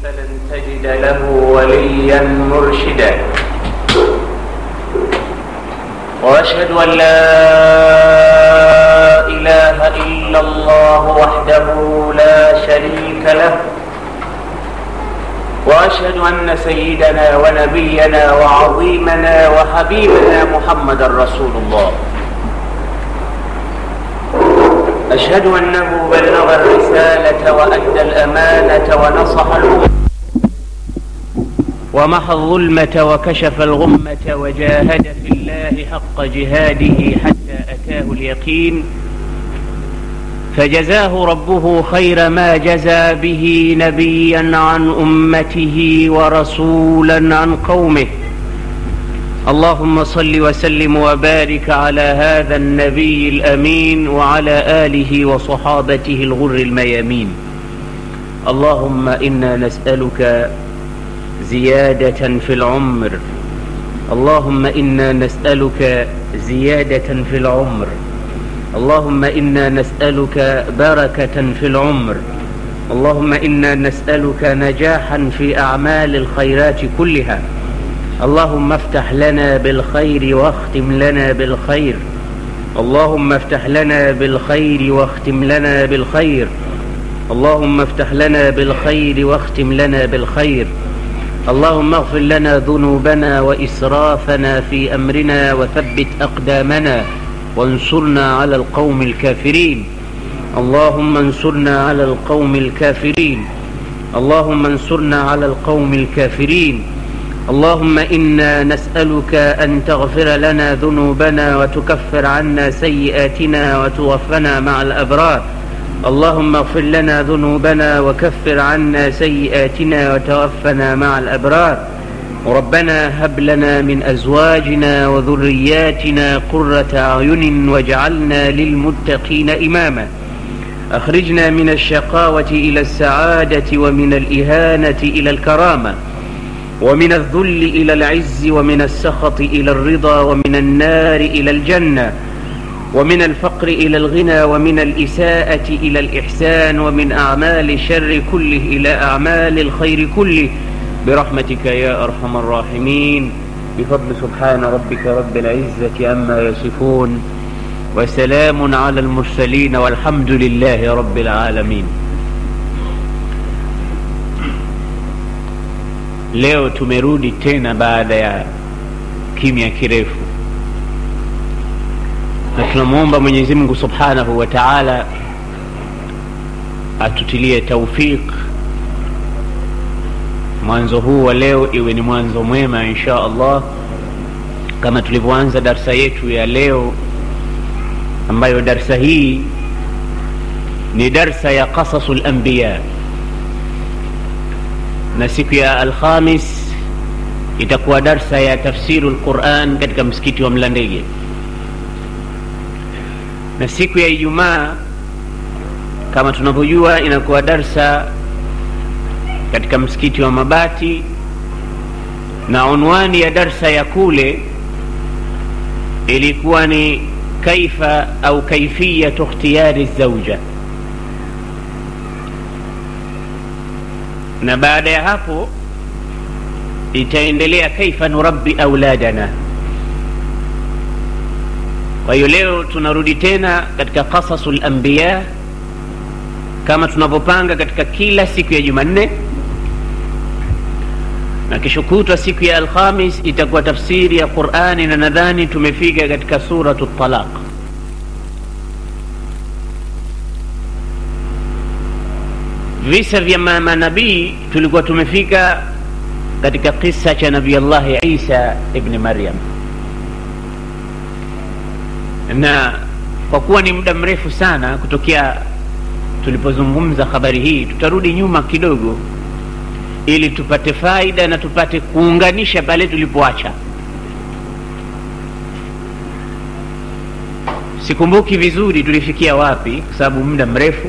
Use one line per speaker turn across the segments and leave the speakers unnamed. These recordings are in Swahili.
فلن تجد له وليا مرشدا واشهد ان لا اله الا الله وحده لا شريك له واشهد ان سيدنا ونبينا وعظيمنا وحبيبنا محمدا رسول الله أشهد أنه بلغ الرسالة وأدى الأمانة ونصح الأمة ومحى الظلمة وكشف الغمة وجاهد في الله حق جهاده حتى أتاه اليقين فجزاه ربه خير ما جزى به نبيا عن أمته ورسولا عن قومه اللهم صل وسلم وبارك على هذا النبي الامين وعلى اله وصحابته الغر الميامين اللهم انا نسالك زياده في العمر اللهم انا نسالك زياده في العمر اللهم انا نسالك بركه في العمر اللهم انا نسالك نجاحا في اعمال الخيرات كلها اللهم افتح لنا بالخير واختم لنا بالخير اللهم افتح لنا بالخير واختم لنا بالخير اللهم افتح لنا بالخير واختم لنا بالخير اللهم اغفر لنا ذنوبنا واسرافنا في امرنا وثبت اقدامنا وانصرنا على القوم الكافرين اللهم انصرنا على القوم الكافرين اللهم انصرنا على القوم الكافرين اللهم انا نسالك ان تغفر لنا ذنوبنا وتكفر عنا سيئاتنا وتوفنا مع الابرار اللهم اغفر لنا ذنوبنا وكفر عنا سيئاتنا وتوفنا مع الابرار ربنا هب لنا من ازواجنا وذرياتنا قره اعين واجعلنا للمتقين اماما اخرجنا من الشقاوه الى السعاده ومن الاهانه الى الكرامه ومن الذل الى العز ومن السخط الى الرضا ومن النار الى الجنه ومن الفقر الى الغنى ومن الاساءه الى الاحسان ومن اعمال الشر كله الى اعمال الخير كله برحمتك يا ارحم الراحمين بفضل سبحان ربك رب العزه عما يصفون وسلام على المرسلين والحمد لله رب العالمين leo tumerudi tena baada ya kimya kirefu na tunamwomba mwenyezi mungu subhanahu wa taala atutilie taufiq mwanzo huu wa leo iwe ni mwanzo mwema insha allah kama tulivyoanza darsa yetu ya leo ambayo darsa hii ni darsa ya qasasu lambiya na siku ya alhamis itakuwa darsa ya tafsiru lquran katika msikiti wa mlandege na siku ya ijumaa kama tunavyojua inakuwa darsa katika msikiti wa mabati na unwani ya darsa ya kule ilikuwa ni kaifa au kaifiyatu ikhtiyari zauja na baada ya hapo itaendelea kaifa nurabbi auladana kwa hiyo leo tunarudi tena katika qasasu lambiya kama tunavyopanga katika kila siku ya jumanne na kesho kutwa siku ya alhamis itakuwa tafsiri ya qurani na nadhani tumefika katika suratu talaq visa vya manabii tulikuwa tumefika katika kisa cha nabii allahi isa ibni maryam na kwa kuwa ni muda mrefu sana kutokea tulipozungumza habari hii tutarudi nyuma kidogo ili tupate faida na tupate kuunganisha pale tulipoacha sikumbuki vizuri tulifikia wapi kwa sababu muda mrefu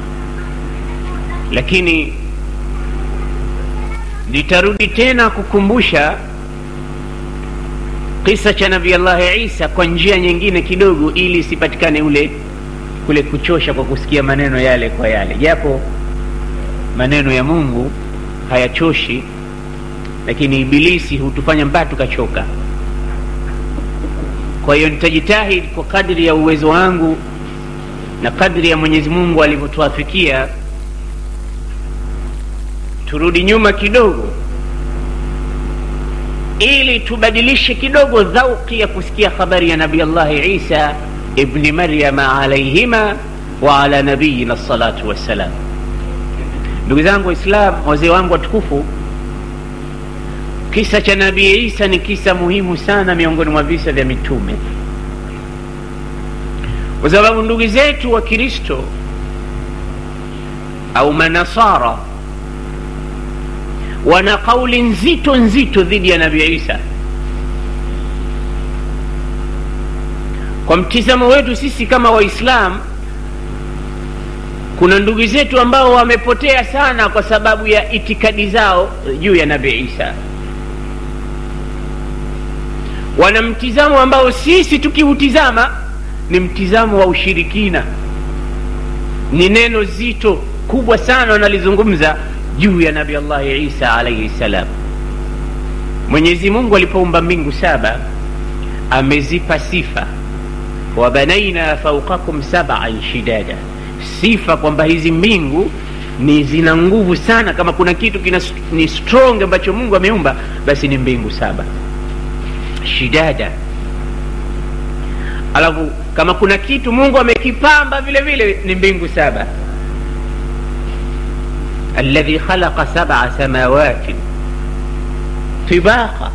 lakini nitarudi tena kukumbusha kisa cha nabii allahi isa kwa njia nyingine kidogo ili isipatikane ule kule kuchosha kwa kusikia maneno yale kwa yale japo maneno ya mungu hayachoshi lakini ibilisi hutufanya mpaka tukachoka kwa hiyo nitajitahidi kwa kadri ya uwezo wangu na kadri ya mwenyezi mungu alivyotuafikia turudi nyuma kidogo ili tubadilishe kidogo dhauki ya kusikia habari ya nabi allahi isa ibni maryama alaihima wa ala nabiyina salatu wassalam ndugu zangu waislam wazee wangu watukufu kisa cha nabii isa ni kisa muhimu sana miongoni mwa visa vya mitume kwa sababu ndugu zetu wa kristo au manasara wana kauli nzito nzito dhidi ya nabii isa kwa mtizamo wetu sisi kama waislam kuna ndugu zetu ambao wamepotea sana kwa sababu ya itikadi zao juu ya nabii isa wana mtizamo ambao sisi tukiutizama ni mtizamo wa ushirikina ni neno zito kubwa sana wanalizungumza juu ya nabi allahi isa alaihi ssalam mwenyezi mungu alipoumba mbingu saba amezipa sifa wabanaina faukakum saban shidada sifa kwamba hizi mbingu ni zina nguvu sana kama kuna kitu kina ni strong ambacho mungu ameumba basi ni mbingu saba shidada alafu kama kuna kitu mungu amekipamba vile vile ni mbingu saba alladhi khalaqa sab'a samawatin tibaqa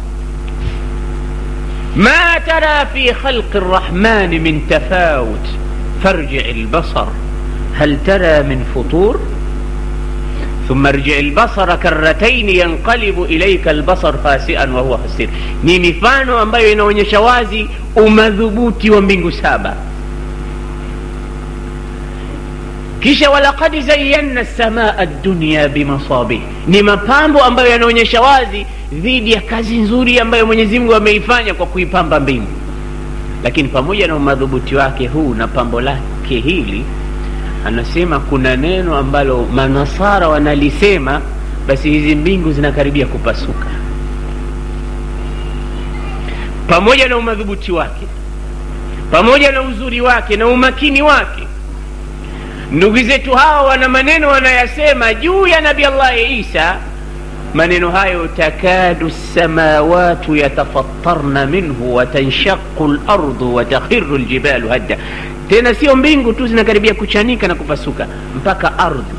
ما ترى في خلق الرحمن من تفاوت فارجع البصر هل ترى من فطور ثم ارجع البصر كرتين ينقلب إليك البصر خاسئا وهو خسير ni mifano ambayo inaonyesha wazi umadhubuti wa mbingu saba kisha walaqad zayanna samaa dunya bimasabih ni mapambo ambayo yanaonyesha wazi dhidi ya kazi nzuri ambayo mwenyezi mungu ameifanya kwa kuipamba mbingu lakini pamoja na umadhubuti wake huu na pambo lake hili anasema kuna neno ambalo manasara wanalisema basi hizi mbingu zinakaribia kupasuka pamoja na umadhubuti wake pamoja na uzuri wake na umakini wake ndugu zetu hawa wana maneno wanayasema juu ya nabi allahi isa maneno hayo takadu lsamawatu yatafattarna minhu watanshaqu lardu watakhiru ljibalu hadda tena sio mbingu tu zinakaribia kuchanika na kupasuka mpaka ardhi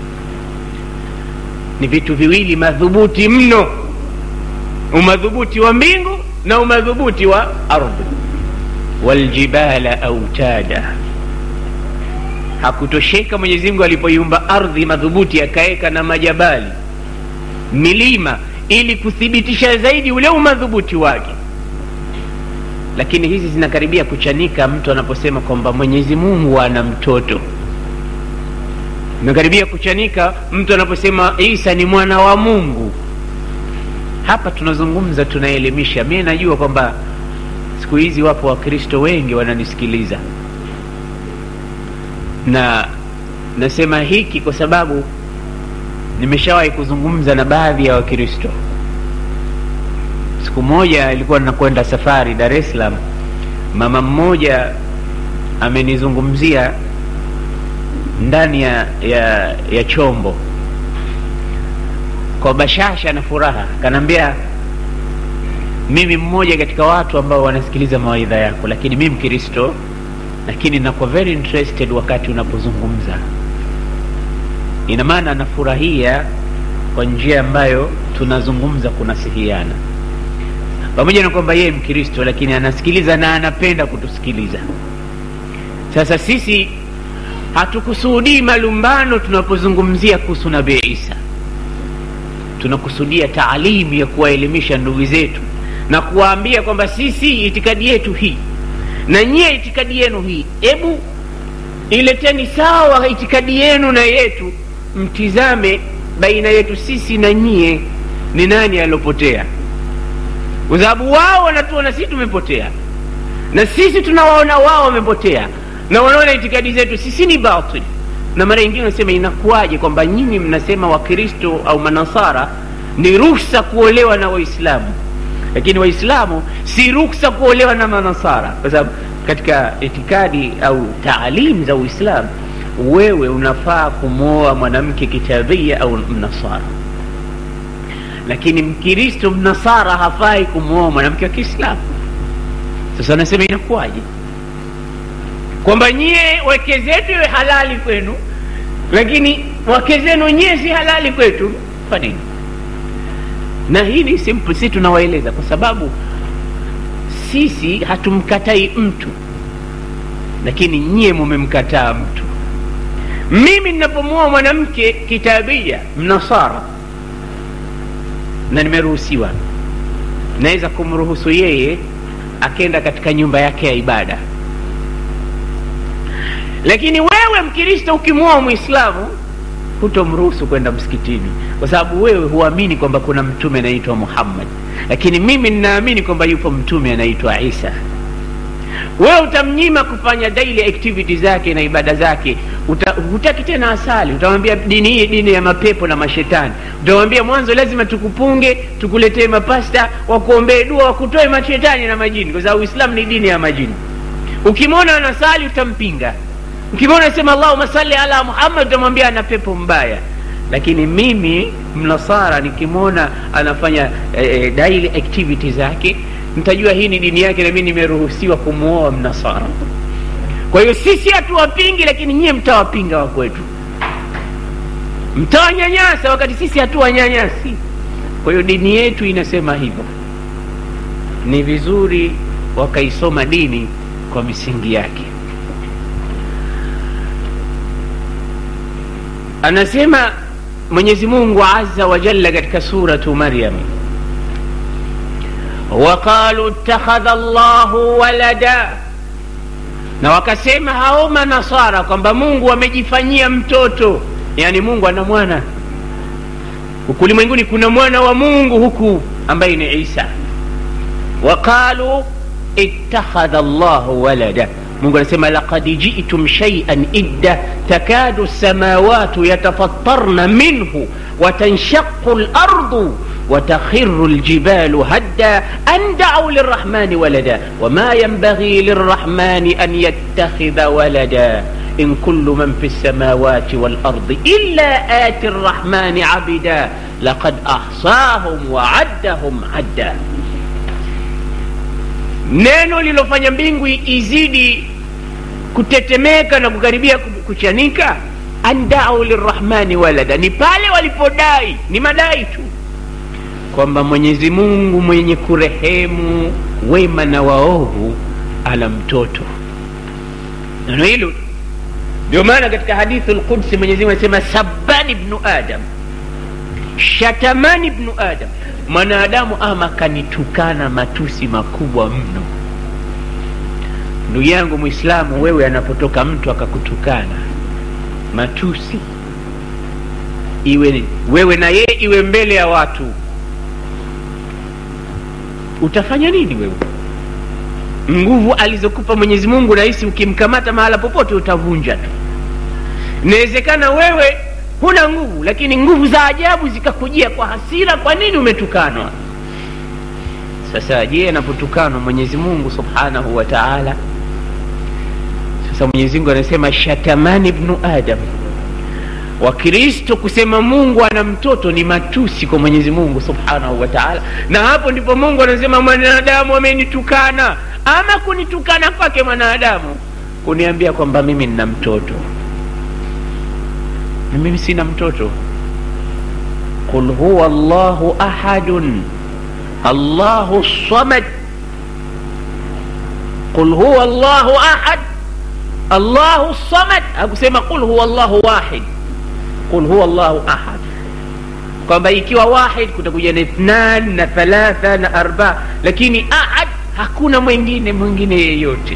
ni vitu viwili madhubuti mno umadhubuti wa mbingu na umadhubuti wa ardhi waljibala autada hakutosheka mwenyezimngu alipoiumba ardhi madhubuti akaweka na majabali milima ili kuthibitisha zaidi ule umadhubuti wake lakini hizi zinakaribia kuchanika mtu anaposema kwamba mwenyezi mungu ana mtoto imekaribia kuchanika mtu anaposema isa ni mwana wa mungu hapa tunazungumza tunaelimisha mi najua kwamba siku hizi wapo wakristo wengi wananisikiliza na nasema hiki kwa sababu nimeshawahi kuzungumza na baadhi ya wakristo siku moja ilikuwa nakwenda safari dar es salaam mama mmoja amenizungumzia ndani ya, ya, ya chombo kwa bashasha na furaha kanaambia mimi mmoja katika watu ambao wanasikiliza mawaidha yako lakini mi mkristo lakini nakuwa very interested wakati unapozungumza ina maana anafurahia kwa njia ambayo tunazungumza kunasihiana pamoja na kwamba yeye mkristo lakini anasikiliza na anapenda kutusikiliza sasa sisi hatukusudii malumbano tunapozungumzia kuhusu nabii isa tunakusudia taalimu ya kuwaelimisha ndugu zetu na kuwaambia kwamba sisi itikadi yetu hii na nyie itikadi yenu hii hebu ileteni sawa itikadi yenu na yetu mtizame baina yetu sisi na nyie ni nani aliopotea kwa sababu wao wanatuona sisi tumepotea na sisi tunawaona wao wamepotea na wanaona itikadi zetu sisi ni batil na mara nyingine unasema inakuwaje kwamba nyinyi mnasema wakristo au manasara ni ruhusa kuolewa na waislamu lakini waislamu si ruksa kuolewa na manasara kwa sababu katika itikadi au taalim za uislamu wewe unafaa kumwoa mwanamke kitabia au mnasara lakini mkristo mnasara hafai kumwoa mwanamke wa kiislamu sasa anasema inakuwaje kwamba nyie wake zetu iwe halali kwenu lakini wake zenu nyie si halali kwetu kwa nini na hii ni simple si tunawaeleza kwa sababu sisi hatumkatai mtu lakini nyie mumemkataa mtu mimi ninapomwoa mwanamke kitabia mnasara na nimeruhusiwa naweza kumruhusu yeye akenda katika nyumba yake ya ibada lakini wewe mkristo ukimwoa mwislamu hutomruhusu kwenda msikitini kwa sababu wewe huamini kwamba kuna mtume anaitwa muhammad lakini mimi ninaamini kwamba yupo mtume anaitwa isa wewe utamnyima kufanya daily activity zake na ibada zake Uta, hutaki tena asali utamwambia dini hii dini ya mapepo na mashetani utamwambia mwanzo lazima tukupunge tukuletee mapasta wakuombee dua wakutoe mashetani na majini kwa sababu uislamu ni dini ya majini ukimwona anasali utampinga ukimwona sema allahuma salli ala muhammad utamwambia ana pepo mbaya lakini mimi mnasara nikimwona anafanya eh, daily activity zake mtajua hii ni dini yake na mi nimeruhusiwa kumwoa mnasara kwa hiyo sisi hatuwapingi lakini nyie mtawapinga wa kwetu mtawanyanyasa wakati sisi hatuwanyanyasi kwa hiyo dini yetu inasema hivyo ni vizuri wakaisoma dini kwa misingi yake anasema mwenyezi mungu aza wajalla katika suratu maryam waqalu ittakhadha llahu walada na wakasema hao manasara kwamba mungu amejifanyia mtoto yaani mungu ana mwana huku ulimwenguni kuna mwana wa mungu huku ambaye ni isa waqalu ittakhadha llahu walada mungu anasema laqad jitum shaian idda takadu lsamawatu yatafattarna minhu watanshaqu lardu وتخر الجبال هدا أن دعوا للرحمن ولدا وما ينبغي للرحمن أن يتخذ ولدا إن كل من في السماوات والأرض إلا آتي الرحمن عبدا لقد أحصاهم وعدهم عدا neno lilofanya mbingu izidi kutetemeka na kukaribia kuchanika andau lirrahmani walada ni pale walipodai ni madai tu kwamba mwenyezi mungu mwenye kurehemu wema na waovu ana mtoto neno hilo ndio maana katika hadithu lqudsi mwenyezimungu anasema sabani bnu adam shatamani bnu adam mwanadamu ama kanitukana matusi makubwa mno ndugu yangu mwislamu wewe anapotoka mtu akakutukana matusi iwe wewe na yeye iwe mbele ya watu utafanya nini wewe nguvu alizokupa mwenyezi mungu rahisi ukimkamata mahala popote utavunja tu inawezekana wewe huna nguvu lakini nguvu za ajabu zikakujia kwa hasira kwa nini umetukanwa sasa je anapotukanwa mwenyezi mungu subhanahu wa taala sasa mwenyezi mungu anasema shatamani bnu adam wakristo kusema mungu ana mtoto ni matusi kwa mwenyezi mungu subhanahu wa taala na hapo ndipo mungu anasema mwanadamu amenitukana ama kunitukana kwake mwanadamu kuniambia kwamba mimi nina mtoto na mimi sina mtoto qul huwa llahu ahadun allahu samad qul huwa llahu ahad allahu samad hakusema qul huwa llahu wahid qul huwa llahu ahad kwamba ikiwa wahid kutakuja na ithnan na thalatha na arba lakini ahad hakuna mwingine mwingine yeyote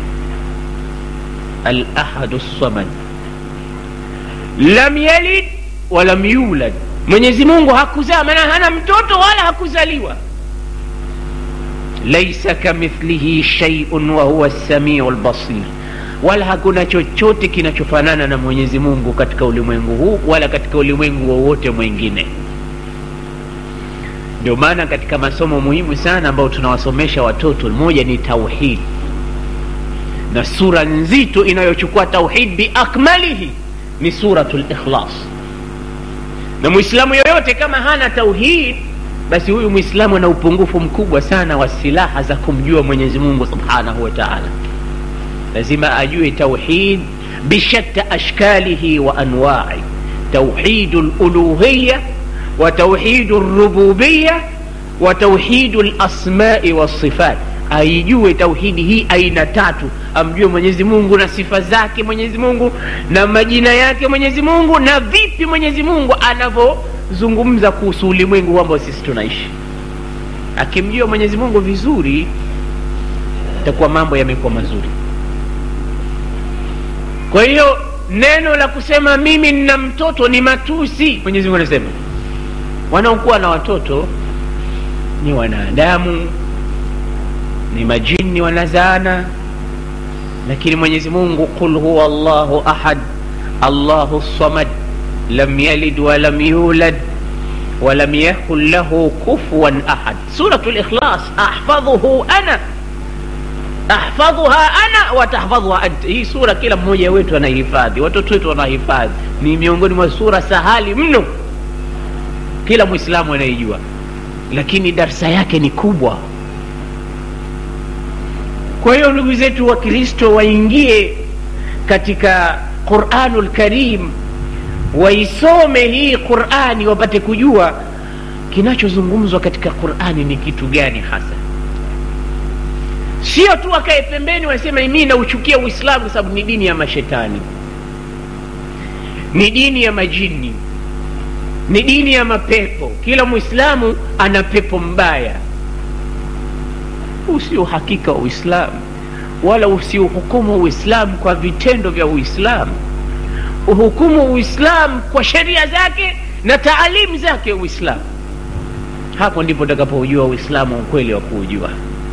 alahadu samad lam yalid walam yulad mwenyezi mungu hakuzaa maana hana mtoto wala hakuzaliwa laisa kamithlihi shaiun wahuwa lsamiu lbasir wala hakuna chochote kinachofanana na mwenyezi mungu katika ulimwengu huu wala katika ulimwengu wowote mwingine ndio maana katika masomo muhimu sana ambayo tunawasomesha watoto moja ni tauhid na sura nzito inayochukua tauhid biakmalihi ni suratu likhlas na mwislamu yoyote kama hana tauhid basi huyu mwislamu ana upungufu mkubwa sana wa silaha za kumjua mwenyezi mungu subhanahu wa taala lazima ajue tauhid bishatta ashkalihi wa anwai tauhidu luluhiya wa tauhidu rububiya wa tauhidu lasmai walsifat aijue tauhidi hii aina tatu amjue mwenyezi mungu na sifa zake mwenyezi mungu na majina yake mwenyezi mungu na vipi mwenyezi mungu anavyozungumza kuhusu ulimwengu ambao sisi tunaishi akimjua mwenyezi mungu vizuri itakuwa mambo yamekuwa mazuri kwa hiyo neno la kusema mimi nina mtoto ni matusi mwenyezi mungu anasema wanaokuwa na watoto ni wanadamu ni majini wanazaana lakini mwenyezi mungu qul huwa llahu ahad allahu samad lam yalid walam yulad walam yakun lahu kufuwan ahad suratu likhlas ahfadhuhu ana ahfadhuha ana watahfadhuha anta hii sura kila mmoja wetu anahifadhi watoto wetu wanahifadhi ni miongoni mwa sura sahali mno kila mwislamu anaijua lakini darsa yake ni kubwa kwa hiyo ndugu zetu wa kristo waingie katika quranu lkarim waisome hii qurani wapate kujua kinachozungumzwa katika qurani ni kitu gani hasa sio tu wakae pembeni wasema mii nauchukia uislamu kwa sababu ni dini ya mashetani ni dini ya majini ni dini ya mapepo kila mwislamu ana pepo mbaya huu sio uhakika wa uislamu wala usiuhukumu uislamu kwa vitendo vya uislamu uhukumu uislamu kwa sheria zake na taalimu zake uislamu hapo ndipo utakapoujua uislamu ukweli wa kuujua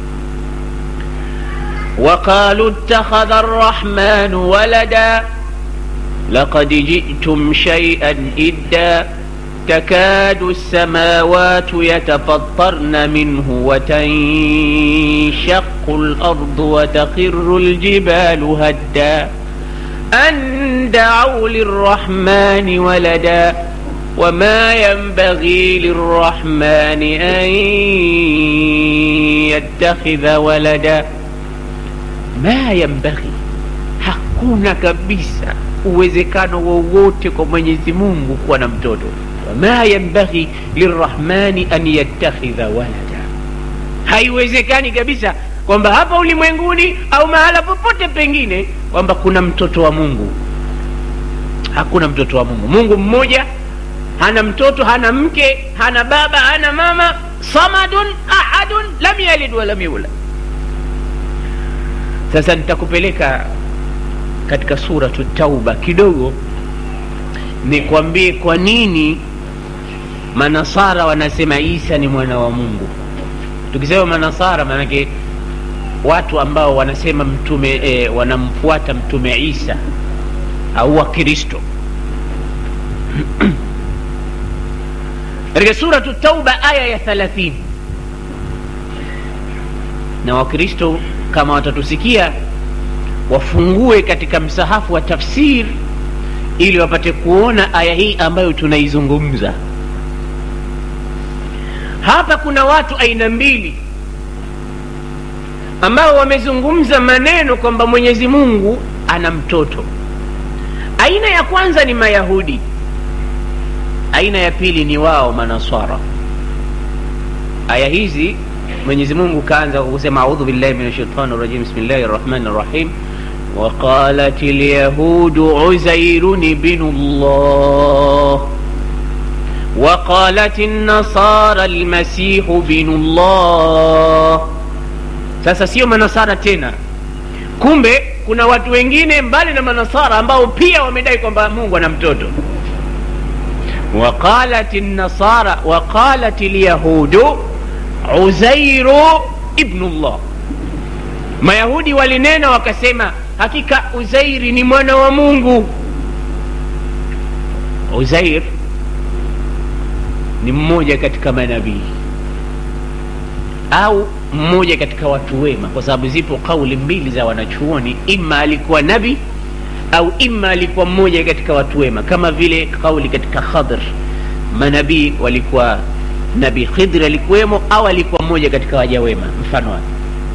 وقالوا اتخذ الرحمن ولدا لقد جئتم شيئا إدا تكاد السماوات يتفطرن منه وتنشق الأرض وتخر الجبال هدا أن دعوا للرحمن ولدا وما ينبغي للرحمن أن يتخذ ولدا ما ينبغي hakuna kabisa uwezekano wowote kwa mwenyezi mungu kuwa na mtoto wama yambaghi lirrahmani an yattakhidha walada haiwezekani kabisa kwamba hapa ulimwenguni au mahala popote pengine kwamba kuna mtoto wa mungu hakuna mtoto wa mungu mungu mmoja hana mtoto hana mke hana baba hana mama samadun ahadun lam yalid walam yulad sasa nitakupeleka katika suratu tauba kidogo nikwambie kwa nini manasara wanasema isa ni mwana wa mungu tukisema manasara maanake watu ambao wanasema mtume e, wanamfuata mtume isa au wakristo katika suratu tauba aya ya thalathini na wakristo kama watatusikia wafungue katika msahafu wa tafsir ili wapate kuona aya hii ambayo tunaizungumza hapa kuna watu aina mbili ambao wamezungumza maneno kwamba mwenyezi mungu ana mtoto aina ya kwanza ni mayahudi aina ya pili ni wao manaswara aya hizi mwenyezi mungu kaanza kwa kusema audhu billahi min shaitani rajim bismillahi rahmani rahim وقالت اليهود عزير بن الله وقالت النصارى المسيح بن الله sasa sio manasara tena kumbe kuna watu wengine mbali na manasara ambao pia wamedai kwamba mungu ana mtoto وقالت النصارى وقالت اليهود عزير ابن الله mayahudi walinena wakasema hakika uzairi ni mwana wa mungu uzair ni mmoja katika manabii au mmoja katika watu wema kwa sababu zipo kauli mbili za wanachuoni ima alikuwa nabi au ima alikuwa mmoja katika watu wema kama vile kauli katika khadr manabii walikuwa nabii khidri alikuwemo au alikuwa mmoja katika waja wema mfano wake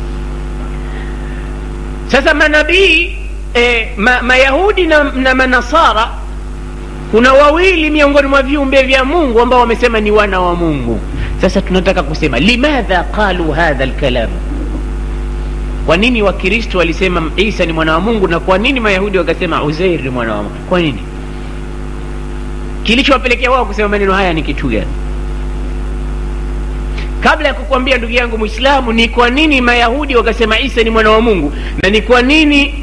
sasa manabii e, ma, mayahudi na, na manasara kuna wawili miongoni mwa viumbe vya mungu ambao wamesema ni wana wa mungu sasa tunataka kusema limadha qalu hadha lkalam kwa nini wakristo walisema isa ni mwana wa mungu na kwa nini mayahudi wakasema uzair ni mwana wa mungu kwa nini kilichowapelekea wao kusema maneno haya ni kitu gani kabla ya kukwambia ndugu yangu mwislamu ni kwa nini mayahudi wakasema isa ni mwana wa mungu na ni kwa nini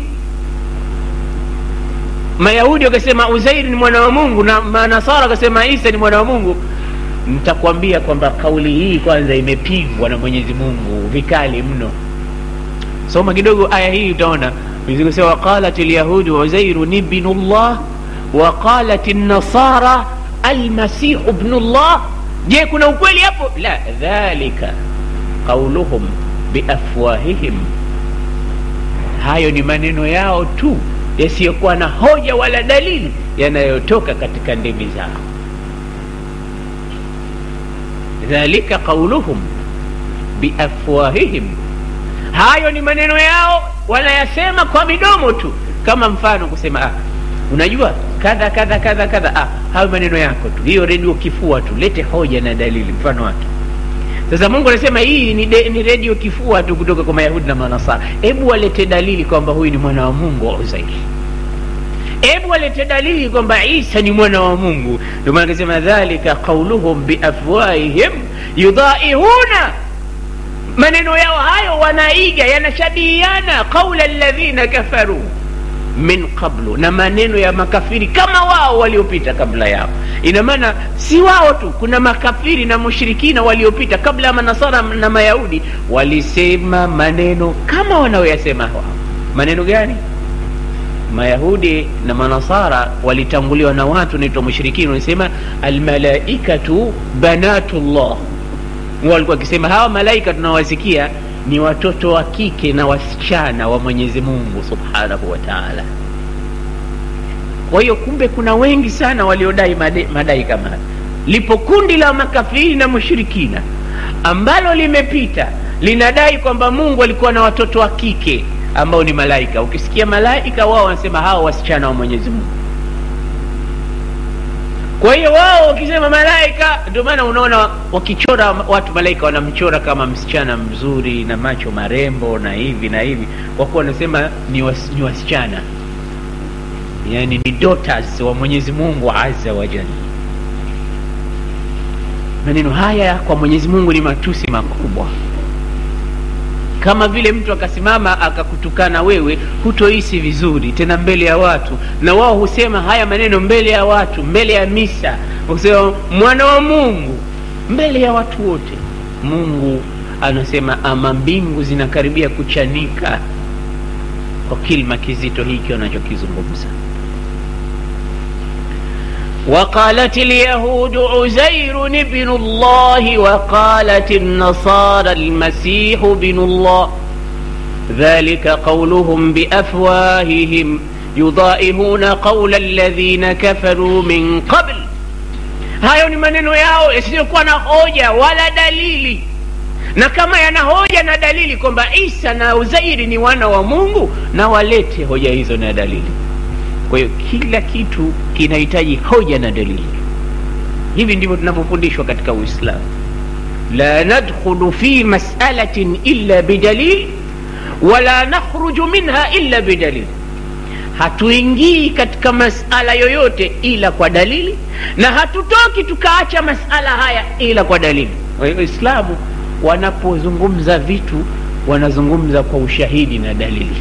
mayahudi wakasema uzairi ni mwana wa mungu na manasara wakasema isa ni mwana wa mungu nitakwambia kwamba kauli hii kwanza imepingwa na mwenyezi mungu vikali mno soma kidogo aya hii utaona kusema waqalat lyahudu uzairu ni bnu llah waqalat nasara almasihu bnu llah je kuna ukweli hapo la dhalika qauluhum biafwahihim hayo ni maneno yao tu yasiyokuwa na hoja wala dalili yanayotoka katika ndimi zao dhalika qauluhum biafwahihim hayo ni maneno yao wanayasema kwa midomo tu kama mfano kusema ah, unajua kadha kadha kadha kadha ah, hayo maneno yako tu hiyo redio kifua tu lete hoja na dalili mfano wake sasa mungu anasema hii ni, de, ni redio kifua tu kutoka kwa mayahudi na manasara hebu walete dalili kwamba huyu ni mwana wa mungu wa uzairi hebu walete dalili kwamba isa ni mwana wa mungu ndio maana akasema dhalika qauluhum biafwahihim yudaihuna maneno yao hayo wanaiga yanashabihiana qaula ladhina kafaru min qablu na maneno ya makafiri kama wao waliopita kabla yao ina maana si wao tu kuna makafiri na mushirikina waliopita kabla ya manasara na mayahudi walisema maneno kama wanaoyasema wao maneno gani mayahudi na manasara walitanguliwa na watu naitwa mushirikina wanasema almalaikatu banatullah walikuwa wakisema hawa malaika tunawasikia ni watoto wa kike na wasichana wa mwenyezi mungu subhanahu wa taala kwa hiyo kumbe kuna wengi sana waliodai madai, madai kama haya lipo kundi la makafiri na mushirikina ambalo limepita linadai kwamba mungu alikuwa na watoto wa kike ambao ni malaika ukisikia malaika wao wanasema hawa wasichana wa mwenyezi mungu kwa hiyo wao wakisema malaika ndio maana unaona wakichora watu malaika wanamchora kama msichana mzuri na macho marembo na hivi na hivi kwa kuwa wanasema ni, was, ni wasichana yani ni daughters wa mwenyezi mungu azza wa jalla maneno haya kwa mwenyezi mungu ni matusi makubwa kama vile mtu akasimama akakutukana wewe hutohisi vizuri tena mbele ya watu na wao husema haya maneno mbele ya watu mbele ya misa husema mwana wa mungu mbele ya watu wote mungu anasema ama mbingu zinakaribia kuchanika kwa kilma kizito hiki wanachokizungumza وقالت اليهود عزير ابن الله وقالت النصارى المسيح ابن الله ذلك قولهم بافواههم يضائهون قول الذين كفروا من قبل hayo ni maneno yao yasiyokuwa na hoja wala dalili na kama yana hoja na dalili kwamba isa na uzairi ni wana wa mungu na walete hoja hizo na dalili kwa hiyo kila kitu kinahitaji hoja na dalili hivi ndivyo tunavyofundishwa katika uislamu la nadkhulu fi masalatin illa bidalil wala nakhruju minha illa bidalil hatuingii katika masala yoyote ila kwa dalili na hatutoki tukaacha masala haya ila kwa dalili waislamu wanapozungumza vitu wanazungumza kwa ushahidi na dalili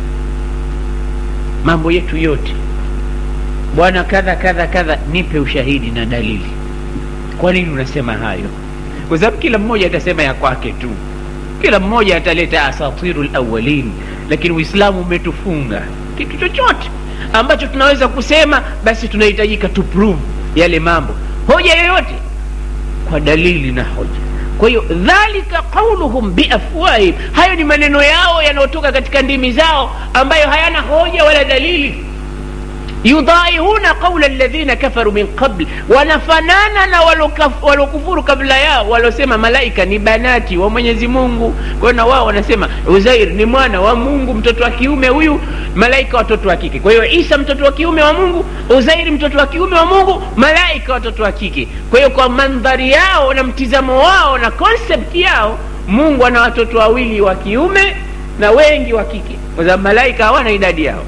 mambo yetu yote bwana kadha kadha kadha nipe ushahidi na dalili kwa nini unasema hayo kwa sababu kila mmoja atasema ya kwake tu kila mmoja ataleta asatiru lawalin lakini uislamu umetufunga kitu chochote ambacho tunaweza kusema basi tunahitajika tu prove yale mambo hoja yoyote kwa dalili na hoja kwa hiyo dhalika qauluhum biafwahihim hayo ni maneno yao yanayotoka katika ndimi zao ambayo hayana hoja wala dalili yudhaihuna qaula ladhina kafaru min qabl wanafanana na walokufuru kabla yao walosema malaika ni banati wa mwenyezi mungu kwa hiyo na wao wanasema uzair ni mwana wa mungu mtoto wa kiume huyu malaika watoto wa kike kwa hiyo isa mtoto wa kiume wa mungu uzairi mtoto wa kiume wa mungu malaika watoto wa kike kwa hiyo kwa mandhari yao na mtizamo wao na concept yao mungu ana watoto wawili wa kiume na wengi wa kike kwa sababu malaika hawana idadi yao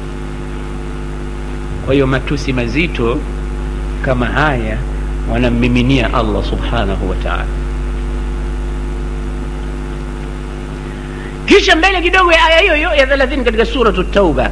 kwa hiyo matusi mazito kama haya wanammiminia allah subhanahu wa taala kisha mbele kidogo ya aya hiyo hiyo ya thelathini katika suratu tauba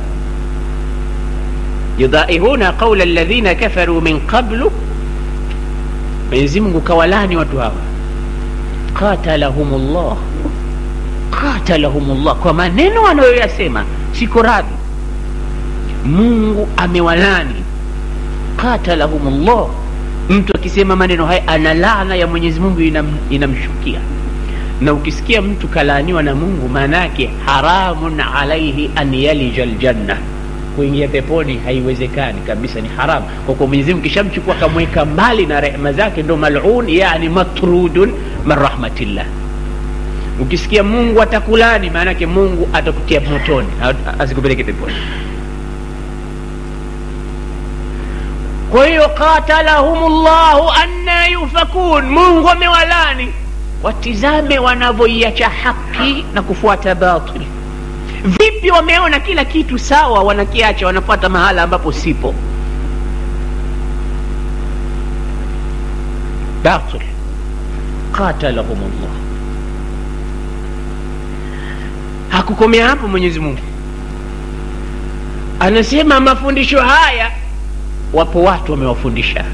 yudaihuna qaula ladhina kafaru min qablu mwenyezi mungu kawalani watu hawa qatalahum llah qatalahum llah kwa maneno wanayoyasema siko radhi mungu amewalani qatalahum llah mtu akisema maneno haya ana laana ya mwenyezi mungu inam, inamshukia na ukisikia mtu kalaaniwa na mungu maana yake haramun alaihi an yalija ljanna kuingia peponi haiwezekani kabisa ni haramu kwa kuwa mwenyezi mungu kishamchukua akamweka mbali na rehema zake ndo malun yani matrudun min rahmatillah ukisikia mungu atakulani maanake mungu atakutia motoni asikupeleke peponi kwa hiyo qatalahum llahu anna yufakun mungu amewalani watizame wanavyoiacha haki na kufuata batil vipi wameona kila kitu sawa wanakiacha wanafuata mahala ambapo sipo batil qatalahum llah hakukomea hapo mwenyezi mungu anasema mafundisho haya wapo watu wamewafundisha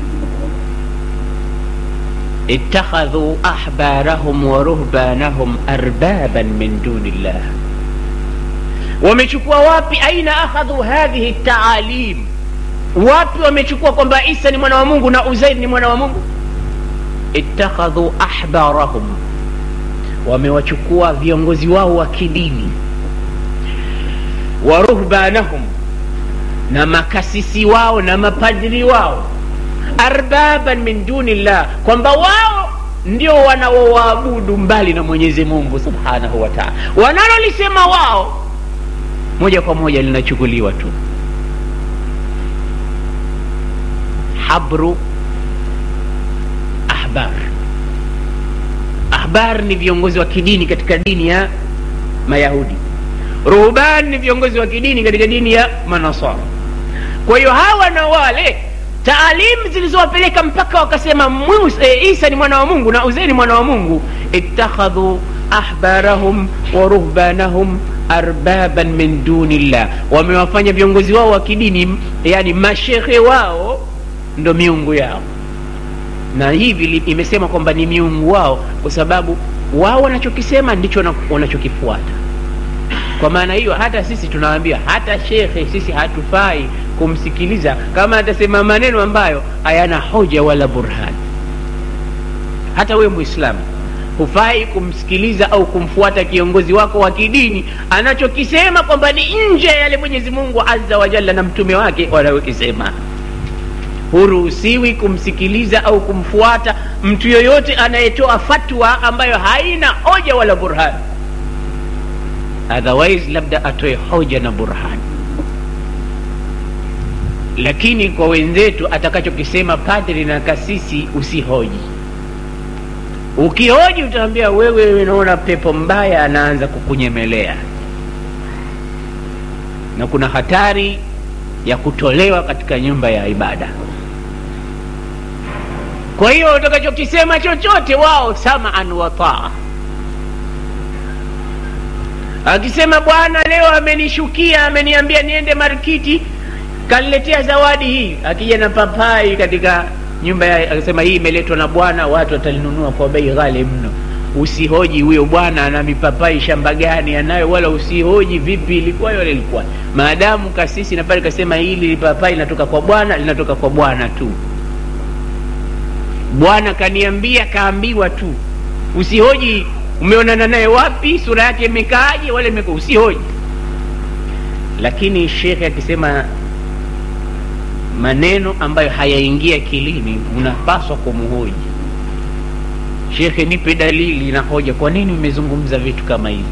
ittakhadhu ahbarahum wa ruhbanahum arbaban min duni llah wamechukua wapi aina akhadhu hadhihi taalim wapi wamechukua kwamba isa ni mwana wa mungu na uzair ni mwana wa mungu ittakhadhu ahbarahum wamewachukua viongozi wao wa kidini wa ruhbanahum na makasisi wao na mapadri wao arbaban min duni llah kwamba wao ndio wanaowaabudu mbali na mwenyezi mungu subhanahu wa taala wanalolisema wao moja kwa moja linachukuliwa tu habru ahbar ahbar ni viongozi wa kidini katika dini ya mayahudi ruhban ni viongozi wa kidini katika dini ya manasara kwa hiyo hawa na wale taalimu zilizowapeleka mpaka wakasema Musa, e, isa ni mwana wa mungu na uzeri mwana wa mungu ittakhadhu ahbarahum wa ruhbanahum arbaban min duni llah wamewafanya viongozi wao wa kidini yani mashekhe wao ndo miungu yao na hivi imesema kwamba ni miungu wao kwa sababu wao wanachokisema ndicho wanachokifuata kwa maana hiyo hata sisi tunawaambia hata shekhe sisi hatufai kumsikiliza kama atasema maneno ambayo hayana hoja wala burhani hata wewe mwislamu hufai kumsikiliza au kumfuata kiongozi wako wa kidini anachokisema kwamba ni nje ya yale mwenyezi mungu azza wa jalla na mtume wake wanayokisema huruhusiwi kumsikiliza au kumfuata mtu yoyote anayetoa fatwa ambayo haina hoja wala burhani otherwise labda atoe hoja na burhani lakini kwa wenzetu atakachokisema padri na kasisi usihoji ukihoji utaambia wewe unaona pepo mbaya anaanza kukunyemelea na kuna hatari ya kutolewa katika nyumba ya ibada kwa hiyo utakachokisema chochote wao samaan wataa akisema bwana leo amenishukia ameniambia niende markiti kaniletea zawadi hii akija na papai katika nyumba ya akasema hii imeletwa na bwana watu watalinunua kwa bei ghali mno usihoji huyo bwana ana mipapai shamba gani anayo wala usihoji vipi ilikuwa wala ilikuwa maadamu kasisi na pale kasema hili lipapai linatoka kwa bwana linatoka kwa bwana tu bwana kaniambia kaambiwa tu usihoji umeonana naye wapi sura yake imekaaje wala imeka usihoji lakini shekhe akisema maneno ambayo hayaingia akilini unapaswa kumhoji shekhe nipe dalili na hoja kwa nini umezungumza vitu kama hivi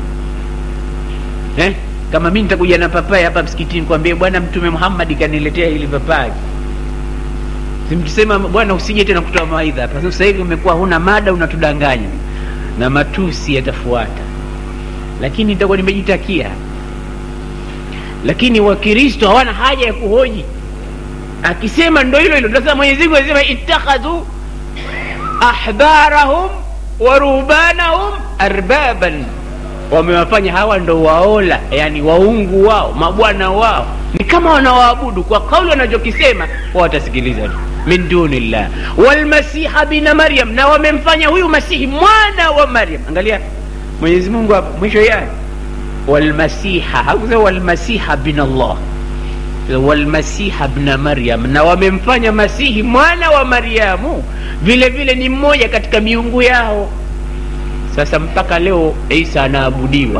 eh? kama mi nitakuja na papai hapa msikitini kwambie bwana mtume muhammadi kaniletea hili papai simkisema bwana usije tena kutoa mawaidha hapa sasa hivi umekuwa huna mada unatudanganya na matusi yatafuata lakini nitakuwa nimejitakia lakini wakristo hawana haja ya kuhoji akisema ndo hilo hilo sasa mwenyezi mungu anasema ittakhadhu ahbarahum wa ruhbanahum arbaban wamewafanya hawa ndo waola yani waungu wao mabwana wao ni kama wanawaabudu kwa kauli wanachokisema wa watasikiliza tu min dunillah walmasiha bina maryam na wamemfanya huyu masihi mwana wa maryam angalia mwenyezi mungu hapa mwisho yake walmasiha hakusema walmasiha bin allah walmasiha bna maryam na wamemfanya masihi mwana wa maryamu vile vile ni mmoja katika miungu yao sasa mpaka leo isa anaabudiwa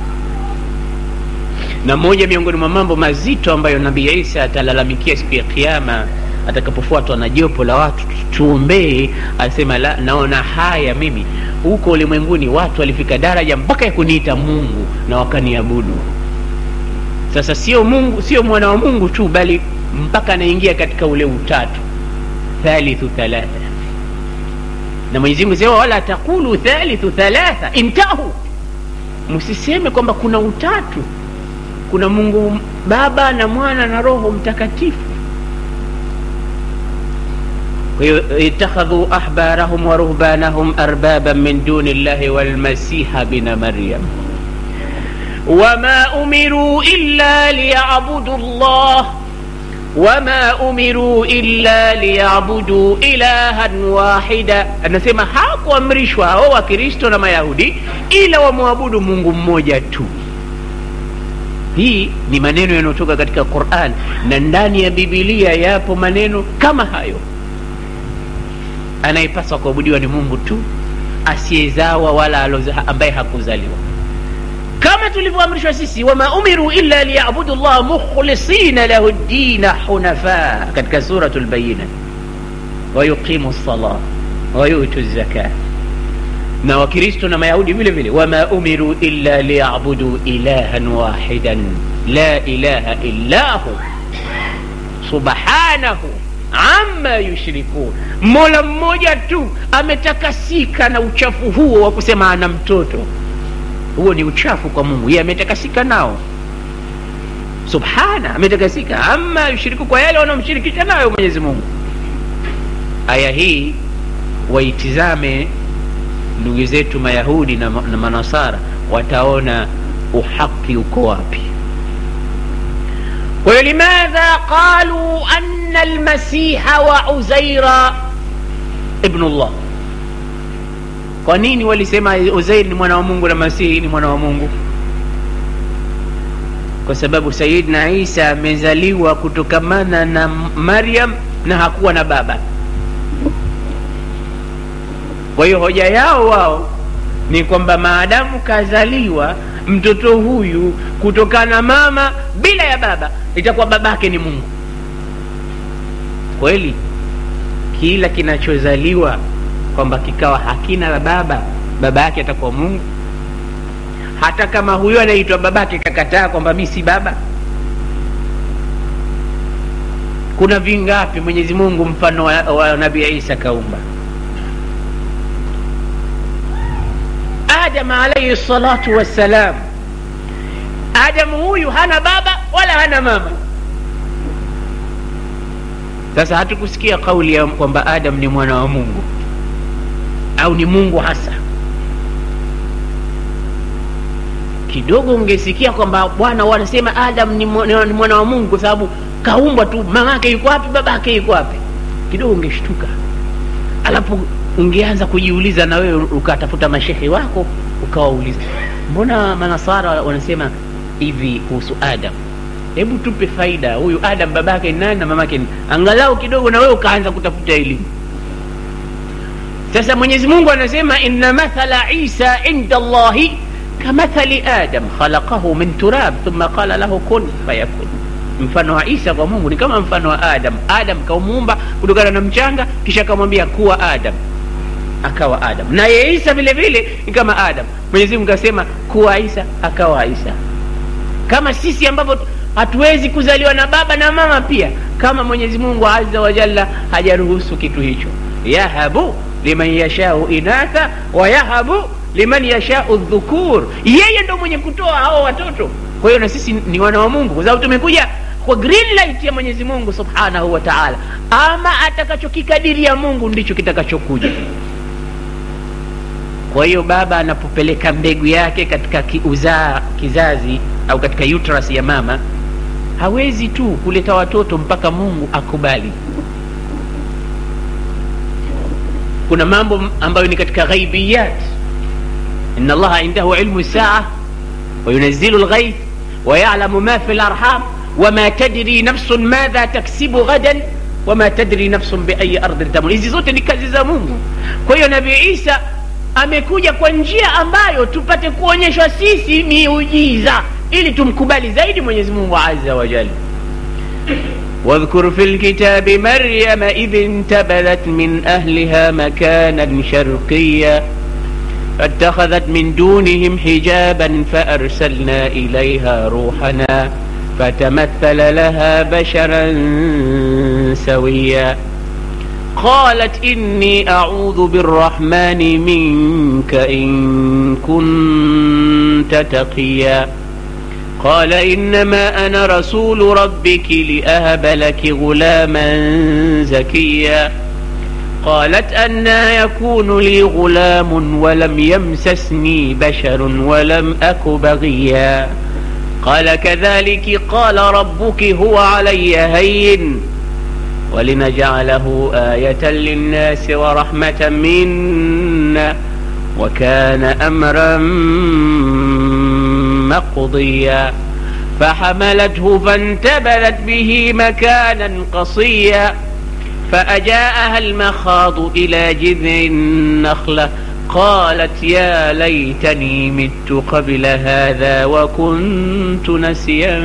na moja miongoni mwa mambo mazito ambayo nabii isa atalalamikia siku ya kiama atakapofuatwa na jopo la watu tuombee asema la naona haya mimi huko ulimwenguni watu walifika daraja mpaka ya kuniita mungu na wakaniabudu sasa sio mungu sio mwana wa mungu tu bali mpaka anaingia katika ule utatu thalithu thalatha na mwenyezi mungu sema wala taqulu thalithu thalatha intahu msiseme kwamba kuna utatu kuna mungu baba na mwana na roho mtakatifu kwa hiyo itakhadhu ahbarahum wa ruhbanahum arbaban min duni llahi walmasiha bina maryam wama umiruu illa liyabudu llah wama umiruu illa liyabuduu ilahan wahida anasema hakuamrishwa hao wakristo na mayahudi ila wamwabudu mungu mmoja tu hii ni maneno yanayotoka katika quran na ndani ya bibilia yapo maneno kama hayo anayepaswa kuabudiwa ni mungu tu asiyezawa wala aloza, ambaye hakuzaliwa kama tulivyoamrishwa sisi wama umiru illa liyabudu llah mukhlisina lahu ddina hunafa katika suratu lbayina wayuqimu lsala wayutu zaka na wakristo na mayahudi vile vile wama umiru illa liyabudu ilahan wahidan la ilaha illa hu subhanahu ama yushrikun mola mmoja tu ametakasika na uchafu huo wa kusema ana mtoto huo ni uchafu kwa mungu ye ametakasika nao subhana ametakasika ama yushiriku kwa yale wanaomshirikisha nayo mwenyezi mungu aya hii waitizame ndugu zetu mayahudi na, na manasara wataona uhaki uko wapi kwa hiyo limadha qalu ana almasiha wa uzaira ibnu llah kwa nini walisema uzair ni mwana wa mungu na masihi ni mwana wa mungu kwa sababu sayidna isa amezaliwa kutokamana na maryam na hakuwa na baba kwa hiyo hoja yao wao ni kwamba maadamu kazaliwa mtoto huyu kutokana mama bila ya baba itakuwa babake ni mungu kweli kila kinachozaliwa kwamba kikawa hakina baba baba yake atakuwa mungu hata kama huyo anaitwa babake kakataa kwamba mi si baba kuna vingapi mwenyezi mungu mfano wa, wa nabii isa kaumba adam alaihi salatu wassalam adamu huyu hana baba wala hana mama sasa hatukusikia kauli ya kwamba adam ni mwana wa mungu au ni mungu hasa kidogo ungesikia kwamba bwana wanasema adam ni mwana, ni mwana wa mungu kwa sababu kaumbwa tu mamake yuko wapi babake yuko wapi kidogo ungeshtuka alafu ungeanza kujiuliza na wewe ukatafuta mashehe wako ukawauliza mbona manasara wanasema hivi kuhusu adam hebu tupe faida huyu adam babake ni nani na mamake ni angalau kidogo na wewe ukaanza kutafuta elimu sasa mwenyezi mungu anasema inna mathala isa inda llahi kamathali adam khalaqahu min turab thumma qala lahu kun fayakun mfano wa isa kwa mungu ni kama mfano wa adam adam kaumuumba kutokana na mchanga kisha akamwambia kuwa adam akawa adam naye isa vile vile ni kama adam mwenyezi mungu akasema kuwa isa akawa isa kama sisi ambavyo hatuwezi kuzaliwa na baba na mama pia kama mwenyezi mungu azza wa jalla hajaruhusu kitu hicho yahabu liman yashau inatha wa yahabu liman yashau dhukur yeye ndo mwenye kutoa hao watoto kwa hiyo na sisi ni wana wa mungu kwa sababu tumekuja kwa green light ya mwenyezi mungu subhanahu wa taala ama atakachokikadiria mungu ndicho kitakachokuja kwa hiyo baba anapopeleka mbegu yake katika kiuzaa kizazi au katika uterus ya mama hawezi tu kuleta watoto mpaka mungu akubali kuna mambo ambayo ni katika ghaibiyat ina allaha indahu ilmu saa wayunazilu lghaith wayalamu ma fi larham wama tadri nafsun madha taksibu ghadan wama tadri nafsun biayi ardhin tamut hizi zote ni kazi za mungu kwa hiyo nabii isa amekuja kwa njia ambayo tupate kuonyeshwa sisi miujiza ili tumkubali zaidi mwenyezi mungu aza wajal واذكر في الكتاب مريم إذ انتبذت من أهلها مكانا شرقيا فاتخذت من دونهم حجابا فأرسلنا إليها روحنا فتمثل لها بشرا سويا قالت إني أعوذ بالرحمن منك إن كنت تقيا قال إنما أنا رسول ربك لأهب لك غلاما زكيا قالت أنا يكون لي غلام ولم يمسسني بشر ولم أك بغيا قال كذلك قال ربك هو علي هين ولنجعله آية للناس ورحمة منا وكان أمرا مقضيا فحملته فانتبذت به مكانا قصيا فأجاءها المخاض إلى جذع النخلة قالت يا ليتني مت قبل هذا وكنت نسيا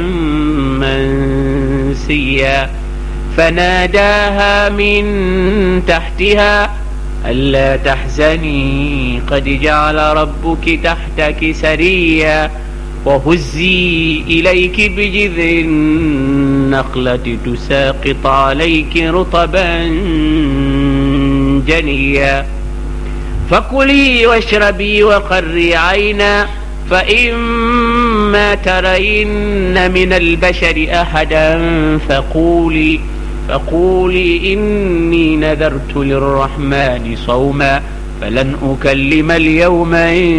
منسيا فناداها من تحتها ألا تحزني قد جعل ربك تحتك سريا وهزي إليك بجذع النخلة تساقط عليك رطبا جنيا فكلي واشربي وقري عينا فإما ترين من البشر أحدا فقولي فقولي إني نذرت للرحمن صوما فلن أكلم اليوم